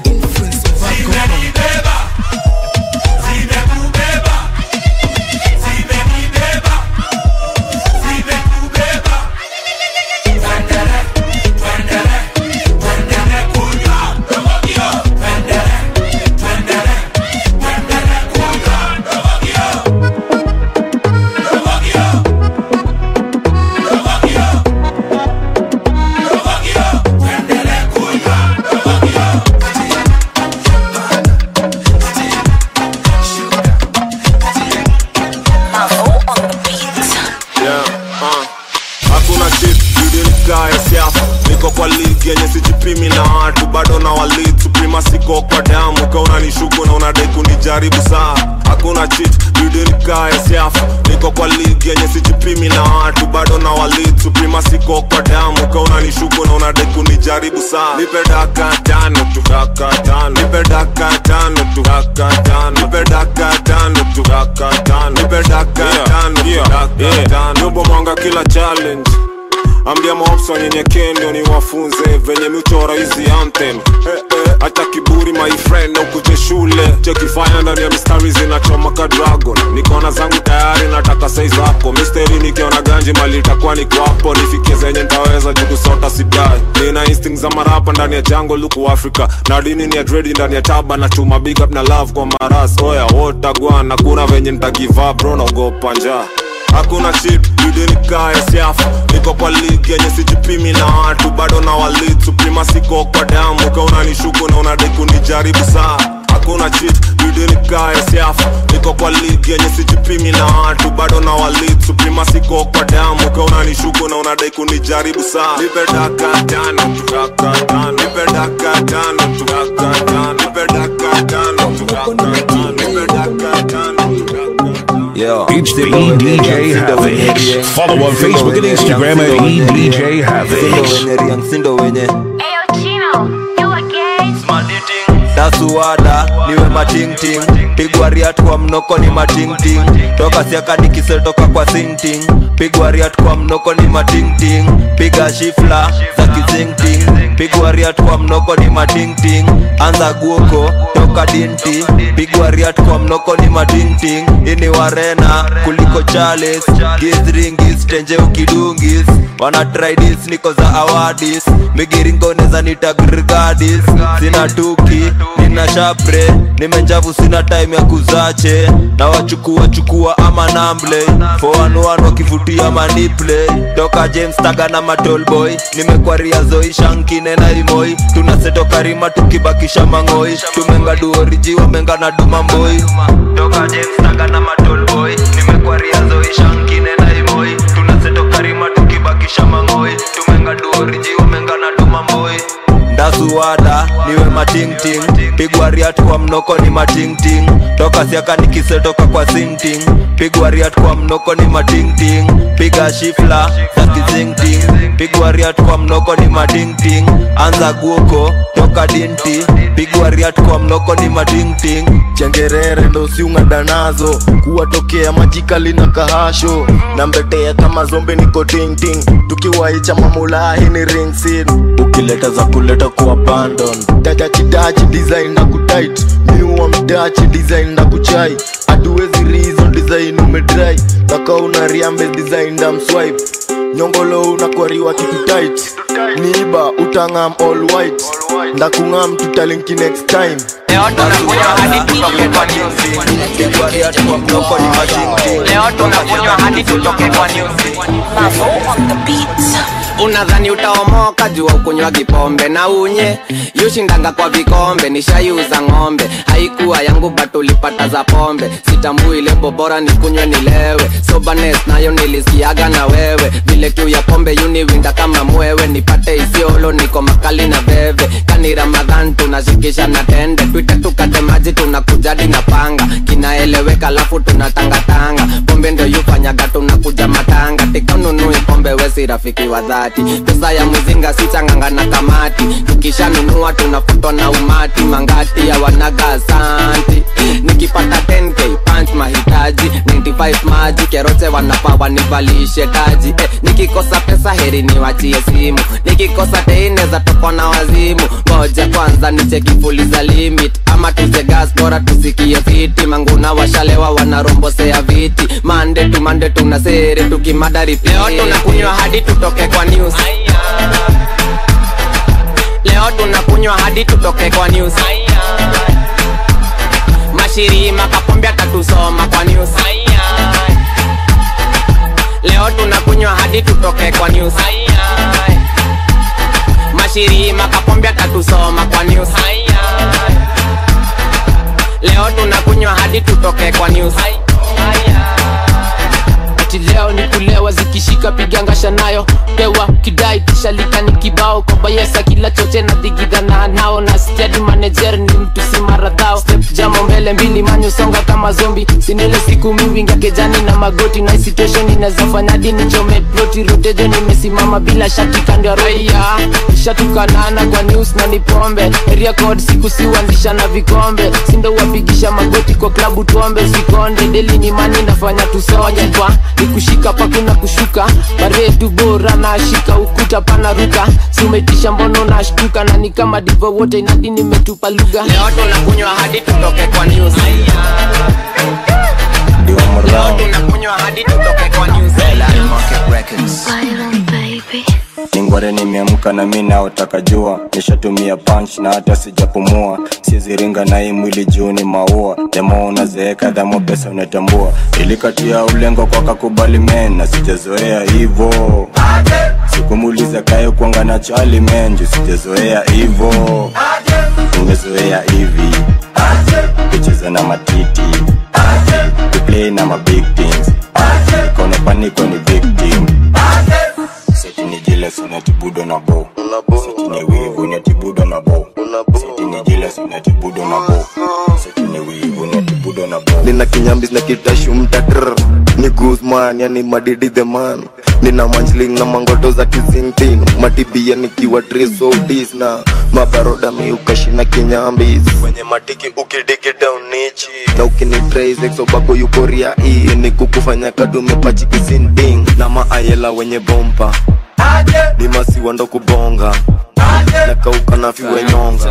Yeah, uh. hakuna shit idinikae siafu niko kwa ligi yenye sijipimi na watu bado na walid suprima siko kwa damu ka unanishuku na unadai kunijaribu saa hakuna chit idinikae siafu niko kwa ligi yenye sijipimi na watu bado na walid suprima siko kwa damu ka unanishuku na unadai kunijaribu saa nipe daka tano tu daka tano nipe daka tano tu daka tano nipe daka tano tu daka tano nipe daka tano tu daka tano nyumba mwanga kila challenge ambia maops wanyenyekee ndio niwafunze venye miuchora hizi anthem eh, eh, hata kiburi my friend na ukuje shule chekifanya ndani ya mistari zinachoma ka dragon nikona zangu tayari nataka sai zako misteri nikiona ganji mali itakuwa ni kwapo nifikie zenye ntaweza jukusota sidai nina instinct za marapa ndani ya jango luku africa na dini ni ya dredi ndani ya taba na chuma big up na love kwa maras oya wotagwana kuna venye ntagiva bro naogopa njaa hakuna chip yudinikaya siafu niko kwa ligi yenye sijipimi na watu bado na walit suprima siko kwa damu ka unanishuku na unadai kunijaribu saa hakuna chit yudinikaya siafu niko kwa ligi yenye sijipimi na watu bado na walit suprima siko kwa damu ka unanishuku na unadai kunijaribu saa nipe daka tano daka tano nipe daka tano daka tano nipe daka tano daka tano nipe daka tano Yo, it's the EDJ Havoc. Follow on Facebook and Instagram at EDJ Havoc. sindo wenye dasuwada niwe matingting pigwa riat kwa mnoko ni matingting toka siaka nikisetoka kwa sinting pigwa riat kwa mnoko ni matingting piga shifla za kizingting pigwa riat kwa mnoko ni matingting anza guoko toka dinti pigwa riat kwa mnoko ni matingting ini warena kuliko chales gizringis tenje ukidungis wana tridis niko za awadis migiringoneza nitagrgadis sina tuki nina shapre nimenjavu sina time ya kuzache na wachukua chukua ama namble foanuan wakivutia maniple toka james taga na matolboy nimekwaria zoi shankine na imoi tunasetoka rima tukibakisha mang'oi tumenga duoriji wamenga na dumamboi toka james taga na matolboy nimekwaria zoi shankine na imoi tunasetoka rima tukibakisha mang'oi tumenga duoriji wamenga na dumamboi ndasuwada niwe matingting pigwa riat kwa mnoko ni matingting toka siaka nikisetoka kwa sinting pigwa riat kwa mnoko ni matingting piga shifla za kizingting pigwa riat kwa mnoko ni matingting anza guoko toka dinti pigwa riat kwa mnoko ni matingting chengerere ndo siung'ada nazo kuwatokea majikali na kahasho na mbetea kama zombe niko tingting tukiwaicha mamulahi ni ringsin ukileta za kuleta ku abandon tajachidachi design na kutit miuwa mdachi design na kuchai hatuwezi reason design umedrai naka una riambe design na mswipe nyongolo unakwariwa kitu tight niiba utangam all white ndakungam tutalinki next time leo tunakunywa hadi tutoke kwa unadhani utaomoka jua ukunywa kipombe na unye yushindanga kwa vikombe nishaiuza ng'ombe haikuwa yangu but ulipata za pombe sitambui lebo bora nikunywe nilewe sobanes nayo nilisikiaga na wewe vile kiu ya pombe yuniwinda kama mwewe nipate isiolo niko makali na veve kani ramadhan tunashikisha na tende twite tukate maji tunakujadi na panga kinaeleweka lafu tunatangatanga pombe ndo yufanyaga tunakuja matanga tikanunui pombe wesi rafiki wa dhati pesa ya mzinga si changanga na kamati tukishanunua tunafutwa na umati mangati ya wanaga asanti nikipata 10k punch mahitaji 95 maji keroche wanapa wanivalishe taji eh, nikikosa pesa heri niwachie simu nikikosa teineza tokwa na wazimu ngoja kwanza nicheki fuli za limit ama tuze gas bora tusikie fiti manguna washalewa wanarombosea viti mande tu mande tuna sere tukimada repeat. leo tunakunywa hadi tutoke kwa news leo tunakunywa hadi tutoke kwa news mashirima kapombe atatusoma kwa news leo tunakunywa hadi tutoke kwa news mashirima kapombe atatusoma kwa news leo tunakunywa hadi tutoke kwa news ati leo ni kulewa zikishika pigangasha nayo pewa kidai kisha lika ni kibao kwa bayesa kila choche na dhigidhana nao na steady manager ni mtu si maradhao step jamo mbele mbele mbili manyo songa kama zombi sinile siku miwinga kejani na magoti na situation inawezafanya dini chome ploti rotejo nimesimama bila shati kando ya raia shatukanana kwa news na ni pombe area code siku siuandisha na vikombe sindo wapigisha magoti kwa klabu tuombe usikonde deli ni mani nafanya tusonye kwa ni kushika pakuna kushuka baredu bora na shika ukuta pana ruka siumetisha mbono na shtuka na ni kama divo wote inadi nimetupa lugha leo tunakunywa hadi tutoke kwa news leo tunakunywa hadi tutoke kwa news ningware nimeamka na mi naotaka jua nishatumia punch na hata sijapumua siziringa na hii mwili juu ni maua demo unazeeka dhamo pesa unatambua ilikatia ulengo kwa kakubali men na sijazoea hivo sikumuliza kayo kwanga na chali men juu sijazoea hivo nimezoea hivi kucheza na matiti kuplay na mabig things kone paniko ni victim seti ni jealous unatibudo na bo seti ni wivu unatibudo na bo seti ni jealous unatibudo na bo seti ni wivu unatibudo na bo nina kinyambis na kitashu mtatr ni guzman yani madidi the man nina manjling na mangoto za kizintin matibia nikiwa trisodis na mabaroda miukashina kinyambis kwenye matiki ukidigi down nichi na ukinitraisexobako yukoria ii ni kukufanya kadume pachikizinting na maayela wenye bompa ni masiwa ndo kubonga na kauka na fiwe nyonga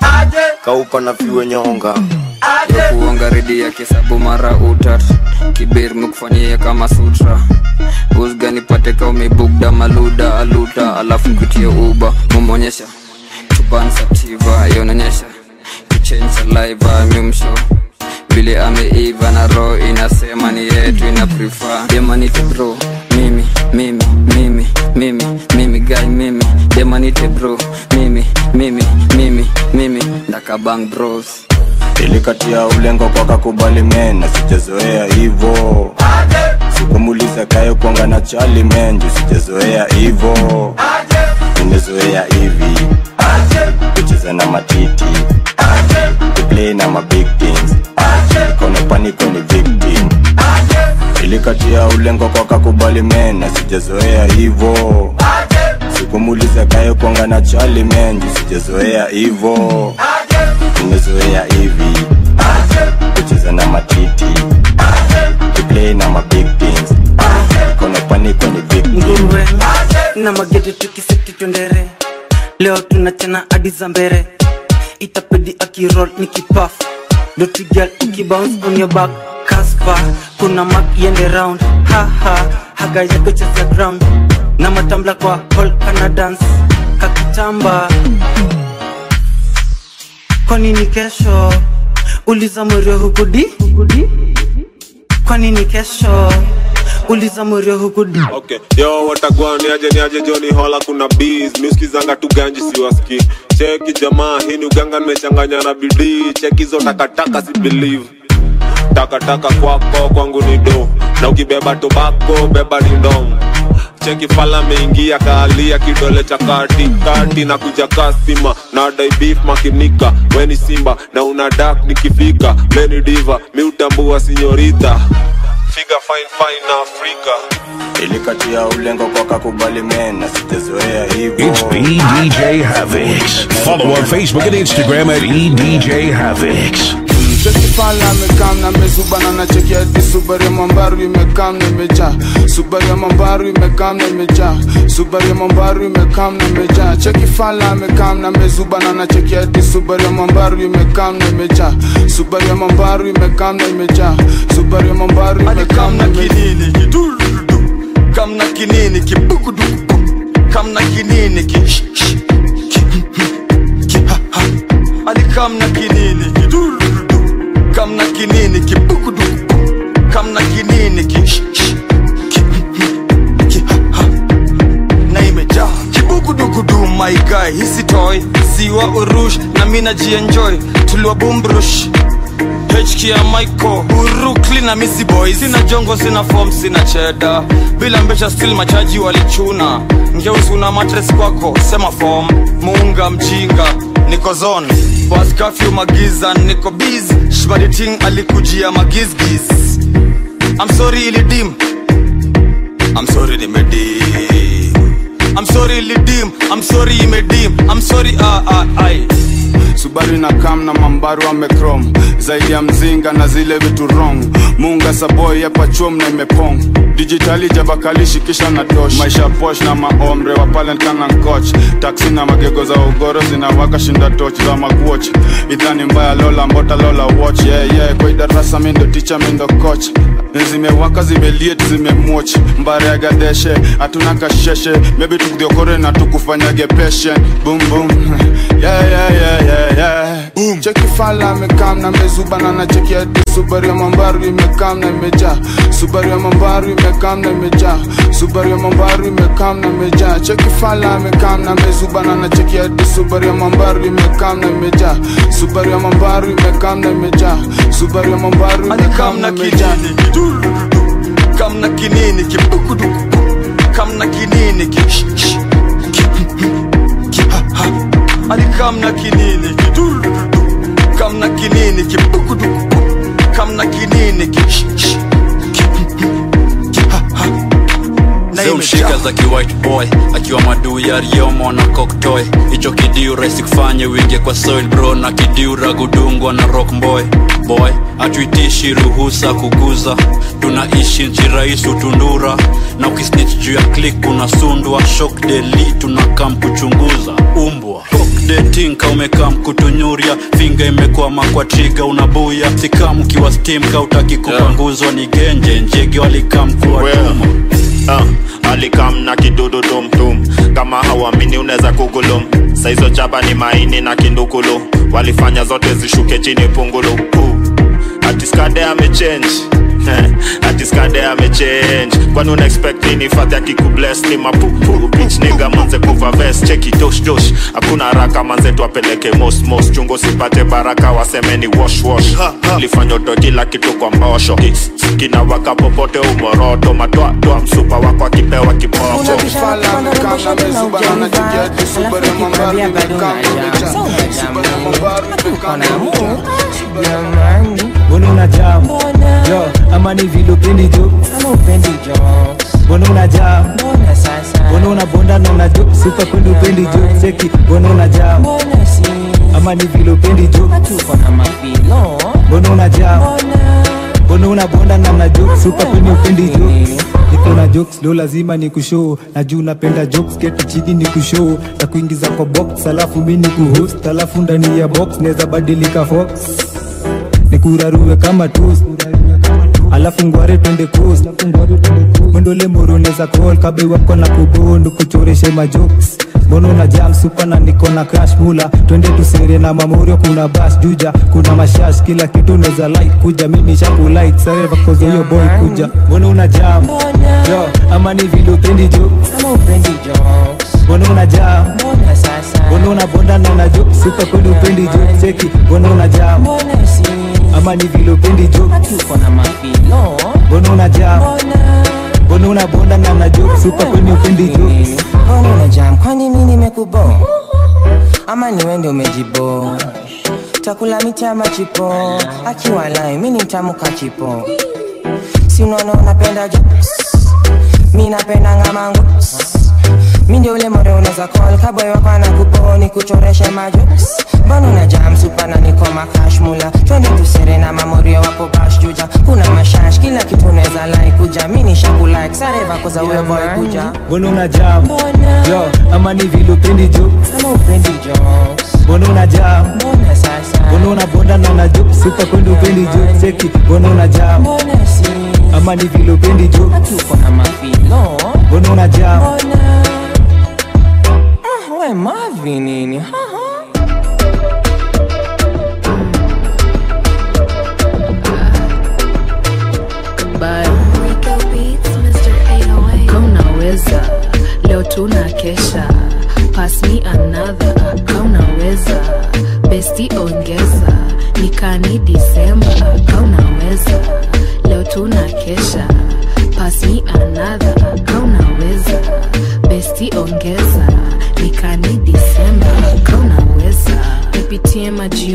kauka na fiwe nyonga ya kuonga redi ya kisabu mara utat kibir mekufanyia kama sutra usga nipate ka umebugda maluda aluta alafu kutie uba mumonyesha chupansaptiva yononyesha kuchenja liva mimsho vile ameiva na roho inasema ni yetu ina prefer demanite bro mimi mimi mimi mimi mimi guy mimi demanite bro mimi mimi mimi mimi ndakabang bros ilikatia ulengo kwa kakubali men na sijazoea hivo sikumuliza kayo kwanga na chali men juu sijazoea hivo nimezoea hivi kucheza na matiti kuplay na mabig things kone paniko ni victim ilikatia ulengo kwa kakubali men na sijazoea hivo sikumuliza kayo kwanga na chali men juu sijazoea hivo nimezoea hivi kucheza na matiti kuplay na mabig things kone paniko ni victim nguruwe na magede tukiseti twendere leo tunachana hadi za mbere itapedi akirol ni kipaf dotigal ukibounce on your back kaspa kuna mak yende round haha haga yako cheza ground na matambla kwa hall kana dance kakitamba kwa nini kesho uliza mwerio hukudi kwa nini kesho uliza mwerio hukudi okay yo watagwa niaje niaje joni hola kuna bees miuskizanga tu ganji siwaski cheki jamaa hii ni uganga nimechanganya na bidii cheki hizo takataka si believe takataka kwako kwangu ni do na ukibeba tobako beba ni ndom cheki fala meingia kaalia kidole cha kati kati na kuja kasima na dai beef makinika weni simba na una dak nikifika meni diva miutambua sinyorita figa fine fine na afrika ilikatia ulengo kwa kakubali men na sijazoea hivo It's EDJ Havix. Follow on Facebook and Instagram at EDJ Havix. Chekifala amekam na mezubana na cheki hadi Subaru ya Mambaru imekam na imejaa Subaru ya Mambaru imekam na imejaa Subaru ya Mambaru imekam na imejaa Chekifala amekam na mezubana na cheki hadi Subaru ya Mambaru imekam na imejaa Subaru ya Mambaru imekam na imejaa Subaru ya Mambaru imekam na kinini kidurudu kamna kinini kibugudu kamna kinini ki sh- sh- ki ki ha ha ali kamna kinini kidurudu kamna kinini kibugudu kamna kinini ki sh- sh- ki ki ha ha na imejaa kibugudugudu my guy hisi toy siwa urush na mina jienjoy tuliwa bumbrush HK ya Michael Brooklyn na Missy Boys Sina jongo, sina form, sina cheda Bila mbesha still machaji walichuna Ngeusi una matres kwako, sema form Muunga mjinga, niko zone bas kafyu magiza niko busy shmaditing alikujia magizgiz I'm sorry ilidim I'm sorry nimedim I'm sorry ilidim I'm sorry imedim I'm sorry ah ah ai Subaru na kam na mambaru amekrom zaidi ya mzinga na zile vitu wrong munga saboy hapa chom na imepong dijitali javakalishi kisha na dosh maisha posh na maomre wa talent kana nkoch taksi na magego za ugoro zinawaka shinda toch za magwoch idhani mbaya lola mbota lola watch yeah, yeah. kwa idarasa mindo ticha mindo coach zimewaka zimeliet zimemwoch mbare ya gadeshe hatuna kasheshe maybe tukudhiokore na tukufanyage patient boom boom yeah, yeah, yeah, yeah, yeah. Boom. cheki fala amekam na mezubana na cheki hadi subaru ya mambaru imekam na imejaa subaru ya mambaru imekam na imejaa subaru ya mambaru imekam na imejaa cheki fala amekam na mezubana na cheki hadi subaru ya mambaru imekam na imejaa subaru ya mambaru imekam na imejaa subaru ya mambaru imekam na imejaa kam na kinini kibukuduku kam na kinini ki sh- sh- ki- ki- ha- ha. ali kam na kinini kidur kam na kinini kibukuduku kam na kinini ki sh- sh- ki- ki- ha- ha. Na zimshika imejaa. za kiwhite boy akiwa maduu ya riomo na koktoy hicho kidiu rahisi kufanye wingie kwa soil bro na kidiu ragudungwa na rock boy boy hatuitishi ruhusa kuguza tunaishi nchi rais utundura na ukisnich juu ya klik unasundwa shok deli tunakam kuchunguza umbwa detinka umekam kutunyuria finga imekwama kwa triga unabuya sikam ukiwa stim kautaki kupanguzwa ni genje njege walikam kuwatuma uh, alikam na kidudu tumtum kama hauamini unaweza kugulum saizo chaba ni maini na kindukulu walifanya zote zishuke chini pungulu uh, atiskade amechange atiskade amechange kwani una expect nini fadhi akikubless ni mapupu bitch nigga manze kuva vest cheki dosh dosh hakuna haraka manze tuapeleke mos mos chungo sipate baraka waseme ni wash wash lifanya utoe kila kitu kwa mbosho kinawaka popote umoroto matoa toa msupa wako akipewa kiboko mbona una jam yo ama ni vile upendi jo mbona una jam mbona una bonda na una jo supa kwenda upendi jo cheki mbona una jam ama ni vile upendi jo mbona una jam mbona una bonda na una jo supa kwenda upendi jo niko na jokes lo lazima ni kushoo na juu napenda jokes keti chini ni kushoo na kuingiza kwa box alafu mi ni kuhost alafu ndani ya box naweza badilika fox nikurarue kama tus alafu ngware twende coast mwendole moroneza call kabe wako na kubondo kuchoreshe majokes mbona una jam supa na niko na crash mula twende tusere na mamorio kuna bas juja kuna mashash kila kitu neza like kuja mimi shaku like sare vakozo hiyo boy kuja mbona una jam yo ama ni vile upendi jokes mbona una jam mbona una bonda na una jokes supa kweli upendi jokes cheki mbona una jam ama ni vile upendi jokes mbona una jam mbona una bonda na una jokes supa kweli upendi jokes mbona una jam kwani mi nimekubo ama ni wende umejibo takula miti ama chipo akiwa lai mi ni mtamu kachipo si unaona unapenda jokes mi napenda ngamangu mi ndio ule more unaweza call kaboy wako anakuponi kuchoreshe majokes mbona una jam supa na niko makash mula twende tusere na mamorio wapo bash juja kuna mashash kila kitu unaweza like kuja mi ni shaku like sare vako za huyo boy kuja mbona una jam yo ama ni vile upendi jokes mbona una jam mbona una bonda na una jokes supa kwenda upendi jokes cheki mbona una jam ama ni vile upendi jokes mbona una jam Ah, we mavi nini kaunaweza leo tuna kesha pass me another kaunaweza besti ongeza nikani disemba kaunaweza leo tuna kesha pass me another kaunaweza besti ongeza nikani disemba kaunaweza nipitie maji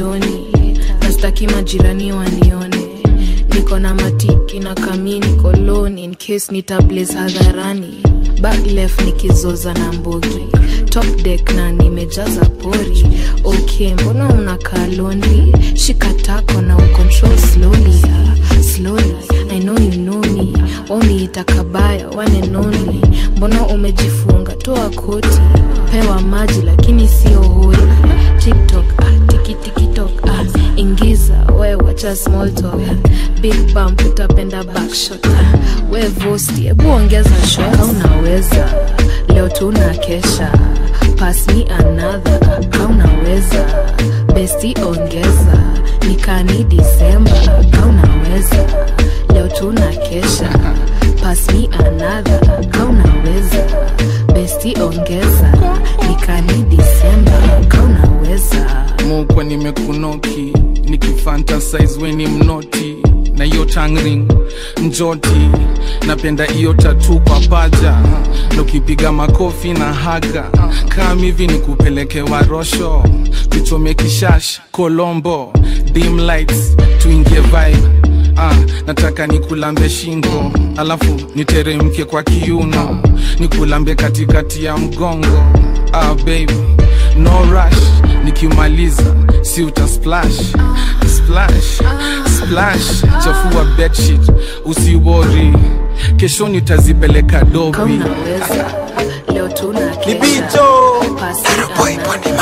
majirani wanione niko na matiki na kamini koloni in case nitablaze hadharani back left nikizoza na mbogi top deck na nimejaza pori okay mbona unakaa lonely shika tako na ucontrol slowly ah, slowly i know you know me wamiita kabaya one and only mbona umejifunga toa koti pewa maji lakini sio hoi tiktok ah, tikitikitok ah, ingiza we wacha small talk big bump utapenda backshot ah, we vosti hebu ongeza shot unaweza leo tuna kesha pass me another ka unaweza besti ongeza nikani disemba ka unaweza leo tuna kesha pass me another ka unaweza besti ongeza nikani disemba ka unaweza mukwa nimekunoki nikifantasize weni mnoti na hiyo tangring njoti napenda hiyo tatu kwa paja na ukipiga makofi na haga kam hivi ni kupeleke warosho tuchome kishash kolombo dim lights tuingie vibe ah, nataka nikulambe shingo alafu niteremke kwa kiuno nikulambe katikati ya mgongo ah, baby no rush nikimaliza si uta splash splash splash chafua bedsheet usiwori kesho nitazipeleka dobi unaweza leo tuna kesha pass me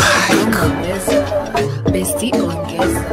another besti ongeza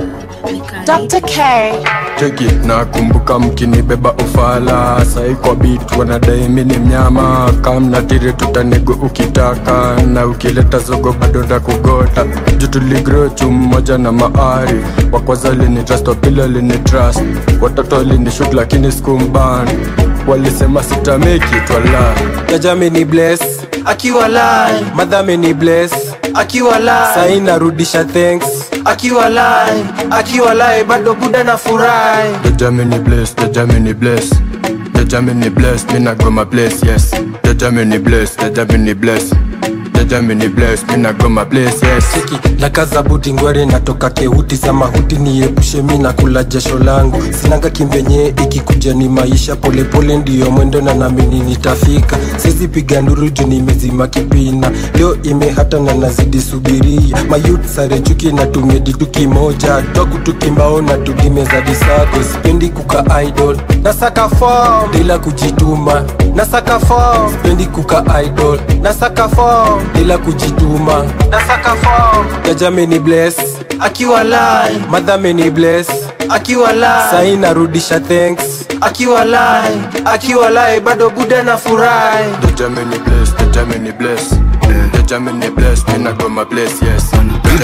Dr. K. cheki nakumbuka mkinibeba ufala sai kwa bit wanadai mini mnyama kamna tire tutanego ukitaka na ukileta zogo bado ndakugota jutuligro chumoja na maari wakwaza lini trust wapili lini trust watoto lini shut lakini skumban walisema sitameki twala jajami ni bless akiwa lai madhame ni bless akiwa lai sai narudisha thanks akiwa lai akiwa lai bado buda na furahi The Germany bless, the Germany bless. The Germany bless, me not go my place, yes. The Germany bless, the Germany bless. The Germany bless, me not go my place, yes. na kaza buti ngwere natoka keuti za mahuti niepushe mi na kula jasho langu sinanga kimbenye ikikuja ni maisha polepole ndiyo mwendo na namini nitafika sisi piga nduru juu nimezima kipina leo imehata na nazidi subiria mayut sare chuki na tumeditu kimoja twaku tukimbao na tudimeza disago sipendi kuka idol nasaka form bila kujituma nasaka form sipendi kuka idol nasaka form bila kujituma nasaka form jajame ni bless akiwa lai madhame ni bless akiwa lai sai narudisha thanks akiwa lai akiwa lai bado buda na furahi The Germany bless, the Germany bless. The Germany bless, me not go my place, yes. It's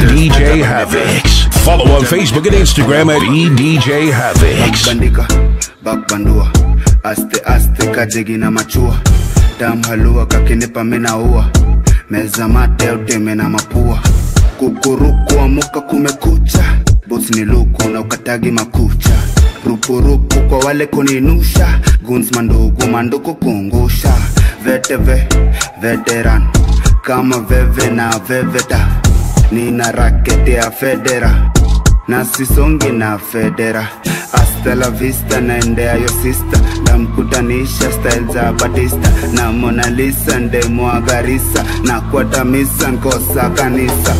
EDJ Havix. Follow on Facebook and Instagram at EDJ Havix. bandika bakbandua aste aste kajegi na machua dam halua kakinipa minaua meza mate uteme na mapua kukuruku amuka kumekucha bos ni luku na ukatagi makucha rupurupu kwa wale kuninusha guns mandugu manduku kungusha veteve veteran kama veve na veveta nina rakete ya federa na sisongi na federa hasta la vista naendea yo sista namkutanisha style za batista na Mona Lisa ndemwagarisa na kwatamisa nkosa kanisa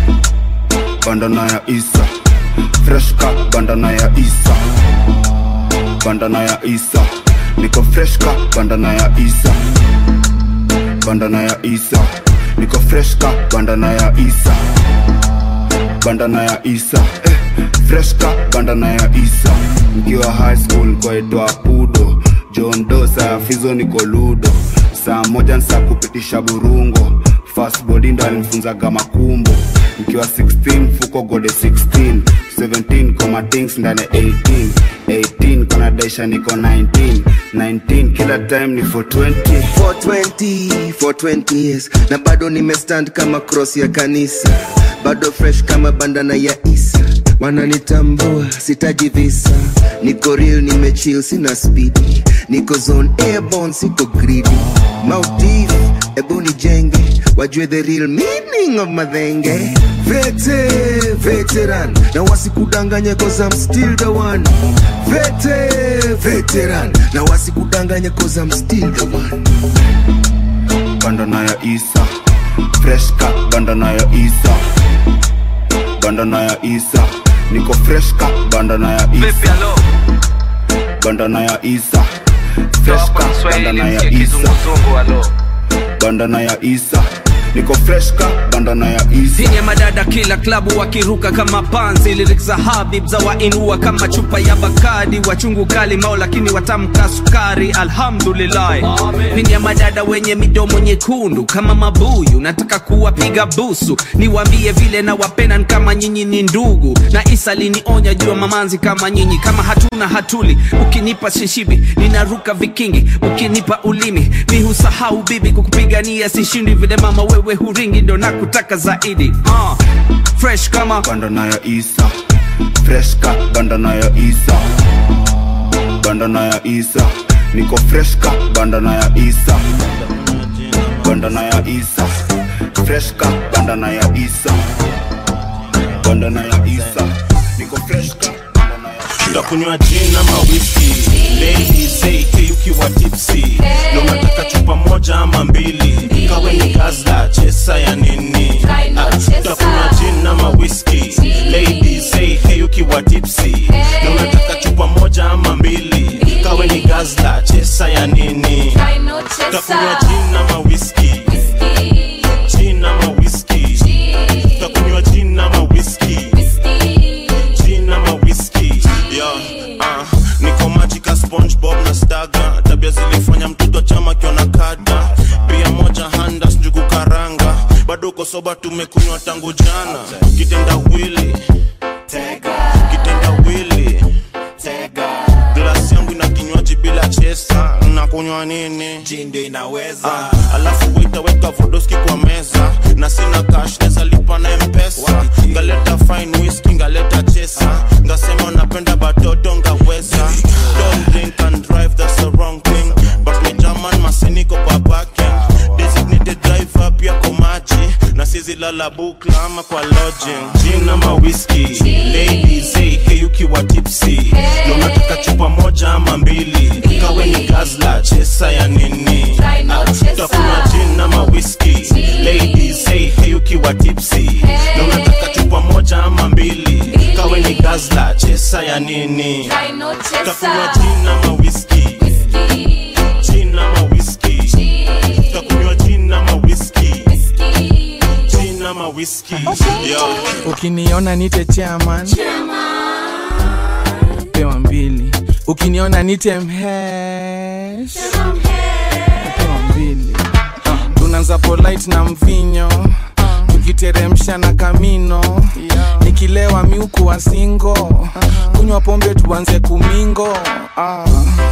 bandana ya isa freshka bandana ya isa bandana ya isa niko freshka bandana ya isa bandana ya isa niko freshka bandana ya isa bandana ya isa eh, freshka bandana ya isa mkiwa high school kwaitwa pudo john dosa fizo niko ludo saa moja nsa kupitisha burungo fast body ndo alimfunzaga makumbo mkiwa 16 fuko gode 16 17 koma things ndani 18 18 kona daisha niko 19 19 kila time ni 420 420 420 years na bado nimestand kama cross ya kanisa bado fresh kama bandana ya isa wananitambua sitaji visa niko real nimechill sina speed niko zone airborne siko greedy motive ebu nijenge wajue the real meaning of madhenge vete veteran na wasikudanganye cause I'm still the one vete veteran na wasikudanganye cause I'm still the one bandana ya isa freshka bandana ya isa bandana ya isa niko freshka bandana ya isa bandana ya isa freshka bandana ya isa bandana ya isa niko freshka bandana ya isa Zini ya madada kila klabu wakiruka kama panzi lyrics za habib za wainua kama chupa ya bakadi wachungu kali mao lakini watamka sukari alhamdulillah pindi ya madada wenye midomo nyekundu kama mabuyu nataka kuwapiga busu niwambie vile na wapenan kama nyinyi ni ndugu na isa linionya jua mamanzi kama nyinyi kama hatuna hatuli ukinipa shishibi ninaruka vikingi ukinipa ulimi mi husahau bibi kukupigania sishindi vile mama wewe huringi ndo nakutaka zaidi uh, fresh kama bandana ya isa freshka bandana ya isa bandana ya isa niko freshka bandana ya isa bandana ya isa freshka bandana ya isa bandana ya isa niko freshka ndakunywa jin ama whisky ladies say hey ukiwa tipsy na unataka chupa moja ama mbili kawe ni gazla chesa ya nini Ah, ndakunywa jin ama whisky ladies say hey ukiwa tipsy na unataka chupa moja ama mbili kawe ni gazla chesa ya nini ndakunywa jin ama whisky jin ama whisky ndakunywa jin ama whisky gin ama whisky yo uh, niko majika spongebob na staga tabia zilifanya mtoto chama kiona kada pia moja handas njugu karanga bado uko soba tumekunywa tangu jana kitenda wili kitenda wili glasi yangu ina kinywaji bila chesa nakunywa nini jindo inaweza uh, alafu waitaweka vodoski kwa meza na sina cash neza lipa na mpesa ngaleta fine whisky ngaleta chesa ngasema napenda batoto ngaweza don't drink and drive that's the wrong thing but me german masiniko kwa parking designated driver pia kwa maji na sizi lala bukla ama kwa lodging gin ama whisky ladies hey hey ukiwa tipsy na unataka chupa moja ama mbili kawe ni gazla chesa ya nini Ah, utakunywa gin ama whisky ladies hey hey ukiwa tipsy na unataka chupa moja ama mbili kawe ni gazla chesa ya nini utakunywa gin ama whisky gin ama whisky utakunywa gin ama whisky gin ama whisky yo ukiniona nite chairman pewa mbili ukiniona nite mhesh pewa mbili uh, tunaanza polite na mvinyo tukiteremsha na kamino nikilewa miuku wa singo kunywa pombe tuanze kumingo uh.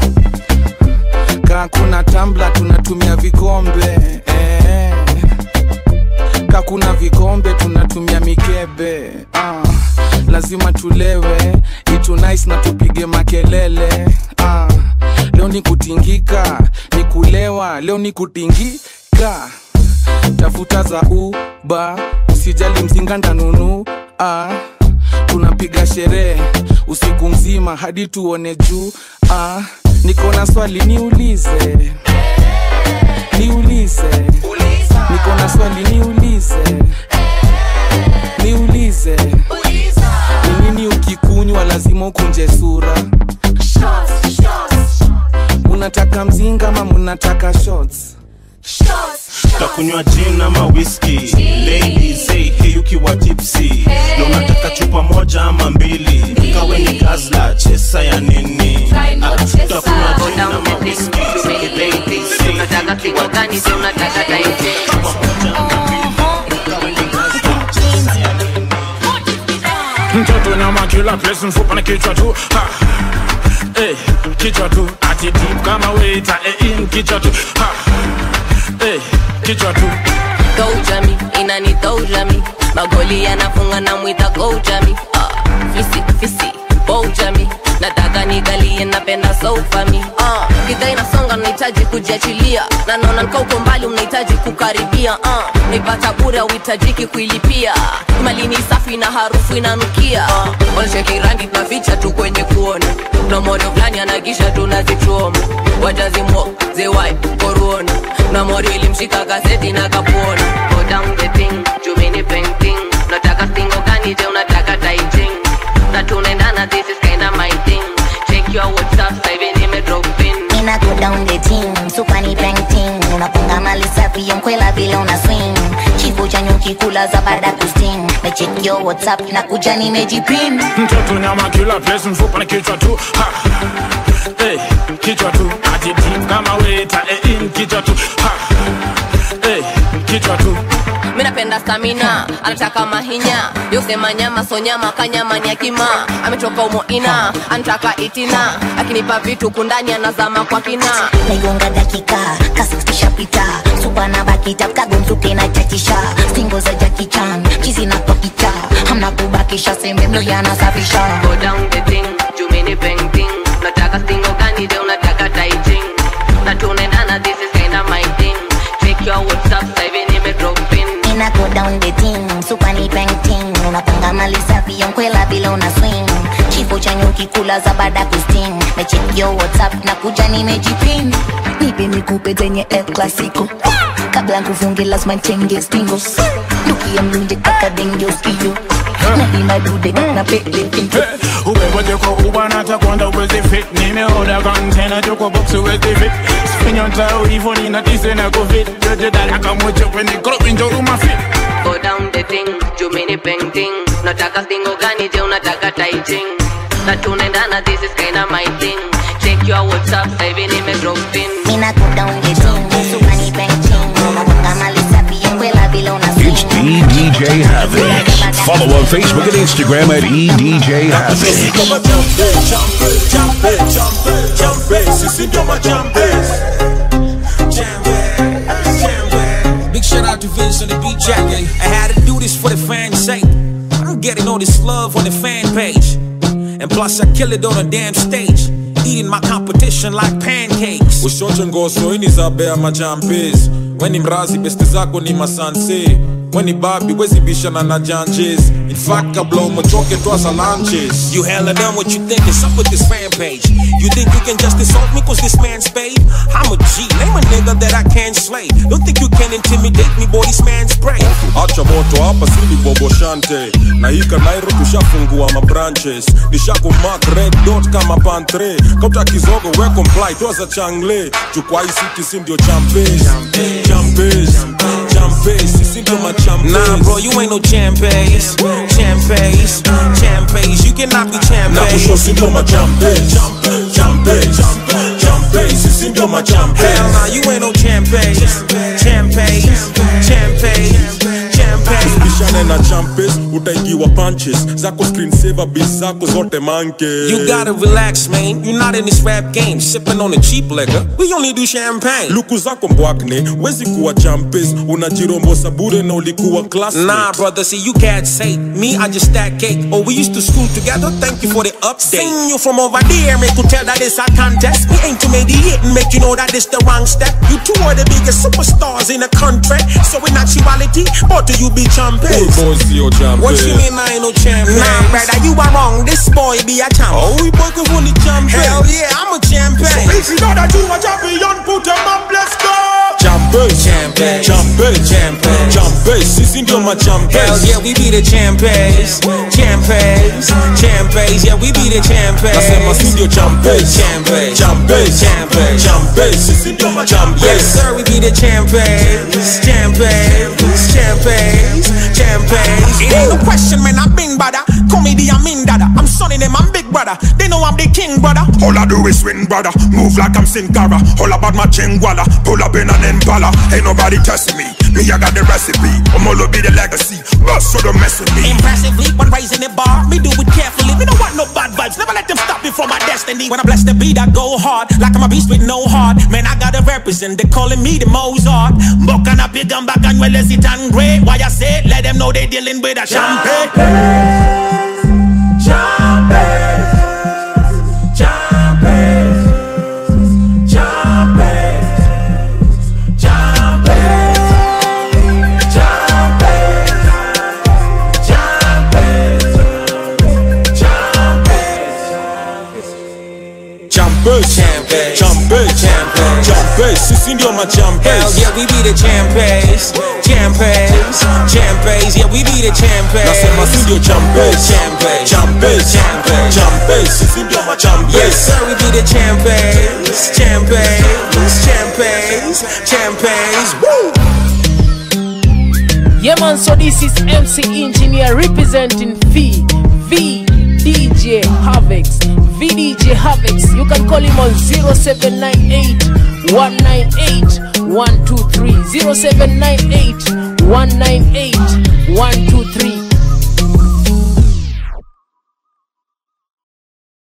kaa kuna tambla tunatumia vikombe eh. ka kuna vikombe tunatumia mikebe ah, lazima tulewe itu nice na tupige makelele ah, leo ni kutingika ni kulewa leo ni kutingika tafuta za uba usijali mzinga ndanunu ah, tunapiga sherehe usiku mzima hadi tuone juu ah, niko na swali niulize niulize niko na swali niulize niulize ni nini ukikunywa lazima ukunje sura munataka mzinga ama munataka shots takunywa gin ama whisky ladies hey hey ukiwa tipsy na unataka chupa moja ama mbili kawe ni gazla chesa ya nini Ah, takunywa gin ama whisky ladies hey hey ukiwa tipsy chupa moja ama mbili kawe ni gazla chesa ya nini mtoto nyama kila place mfupa na kichwa tu ha. Eh, kichwa tu ati deep kama waiter eh, in kichwa tu ha. Eh, kichwa tu Kojami, inani tojami magoli yanafunga na mwita kojami ah, fisi fisi bojami nataka nigalie napenda sofami ah, gidha inasonga nahitaji kujiachilia na naona nikauko mbali unahitaji kuka kuharibia uh. naipata bure uhitajiki kuilipia malini safi na harufu inanukia uh. wanacheki rangi tunaficha tu kwenye kuona na morio fulani anagisha tunazichoma watazimwa zewai koruona na morio ilimshika gazeti na kapona Go down the thing, jumini painting nataka stingo gani je unataka taiting na tunaendana this is kinda my thing check your whatsapp sasa hivi nime drop in Mina go down the team, super ni painting Unapunga mali safi yonkwela vile una swing Chifu cha nyuki kula za baada kusting Mecheck your whatsapp na kuja nimejipin mtoto nyama kila place mfupa na kichwa tu ha. Hey, kichwa tu ati deep kama weta eh, in kichwa tu ha. Hey, kichwa tu mi napenda stamina anataka mahinya yosema nyama so nyama kanyama ni akima ametoka umoina anataka itina akinipa vitu kundani anazama kwa kina naigonga dakika kasistishapita supa na bakita kagomsuke na chachisha stingo za jakichan chizi na tokicha hamna kubakisha sembe mlo yanasafisha Go down the thing, jumini painting nataka stingo gani je unataka taiting na tunaendana this is kinda my thing check your whatsapp sasa hivi nime drop in Mina go down the team, super ni painting Unapanga mali safi yonkwela bila una swing Kifo cha nyuki kula za baada kusting Mecheck yo whatsapp na kuja nimejipin Nipe nikupe zenye El Clasico Kabla nkufunge lazima nchenge stingo Dukia mlunje kaka denge uskio Na ina dude na pele pinto ubewote kwa ubana takwanda uwezi fit nimeoda kontena tuko box uwezi fit spinyotao hivo ninatise na covid jojodalaka mocho kwenye krobinjoruma fit Go down the thing, jumini painting nataka stingo gani je unataka taiting na tunaendana this is kinda my thing check your whatsapp sasa hivi nime drop in Mina go down the team, super ni painting Unapanga mali safi yonkwela bila una swing It's EDJ Havoc. Follow on Facebook and Instagram at EDJ Havoc. Big shout out to Vince on the beat jack. I had to do this for the fans' sake. I'm getting all this love on the fan page. And plus, I kill it on a damn stage. Eating my competition like pancakes. ushoche ngoso ini za bea majampes weni mrazi beste zako ni masanse weni babi wezibishana na janjes in fact kabla umechoke twaza lanches You hella done what you think is up with this fan page. You think you can just insult me cause this man's paid? I'm a G, name a nigga that I can't slay. Don't think you can intimidate me, boy, this man's brave. acha moto hapa sili bobo shante na hika nairo tushafungua mabranches nishakumak red dot kama pantre kauta kizogo we comply toza changle chukwa isiti si ndio champes champes champes sisi ndio machampes Nah, bro, you ain't no champes. Champes, champes. You cannot be na kusho si champes. ndio machampes champes champes sisi ndio machampes Hell nah, you ain't no champes. Champes, champes, champes. bishane na champes utaingiwa punches zako screen saver bis zako zote manke You gotta relax, man. You're not in this rap game, sipping on the cheap liquor. We only do champagne. luku zako mbwakne wezi kuwa champes unajirombosa bure na ulikuwa class Nah, brother, see, you can't say me, I just stack cake. Oh, we used to school together, thank you for the update. Seen you from over there, make you tell that it's a contest. We aim to mediate and make you know that it's the wrong step. You two are the biggest superstars in the country. So in actuality, both of you be champions. boy sio champes What you mean I ain't no champion? Nah, brother, you are wrong. This boy be a champ. Oh, we boy can only champion. Hell yeah, I'm a champion. So if you know that you a champion, put them up, let's go. Champes, Champes. champes, Champes. champes, sisi ndio Hell machampes. yeah, we be the champions, champions, champions. Yeah, we be the champions. Nasema si ndio champes, Champes. champes, Champes. champes, sisi ndio machampes. Yes, sir, we be the champions, champions, champions, champions. It ain't no question, man. I've been brother. Comedy, I'm in dada. I'm sonny them, I'm big brother. They know I'm the king, brother. All I do is win, brother. Move like I'm Sin Cara. All about my chingwala. Pull up in an impala. Ain't nobody testing me. Me, I got the recipe. I'm all be the legacy. Bust so don't mess with me. Impressively, but raising the bar, me do it carefully. Me don't want no bad vibes, never let them stop me from my destiny. When I bless the beat, I go hard, like I'm a beast with no heart. Man, I gotta represent, they calling me the Mozart. Buck and a big gun back and well as it and great. Why I say, let them know they dealing with a champagne. champes Champes. champes Champes. champes sisi ndio Hell machampes yeah, we be the champes, champes, champes. Yeah, we be the champes. nasema si ndio champes Champes. champes Champes. champes sisi ndio machampes Yes, sir, we be the champes, champes, champes, champes. Woo! Yeah man, so this is MC Engineer representing V V DJ Havix V DJ Havix. You can call him on 0798 198 123 0798 198 123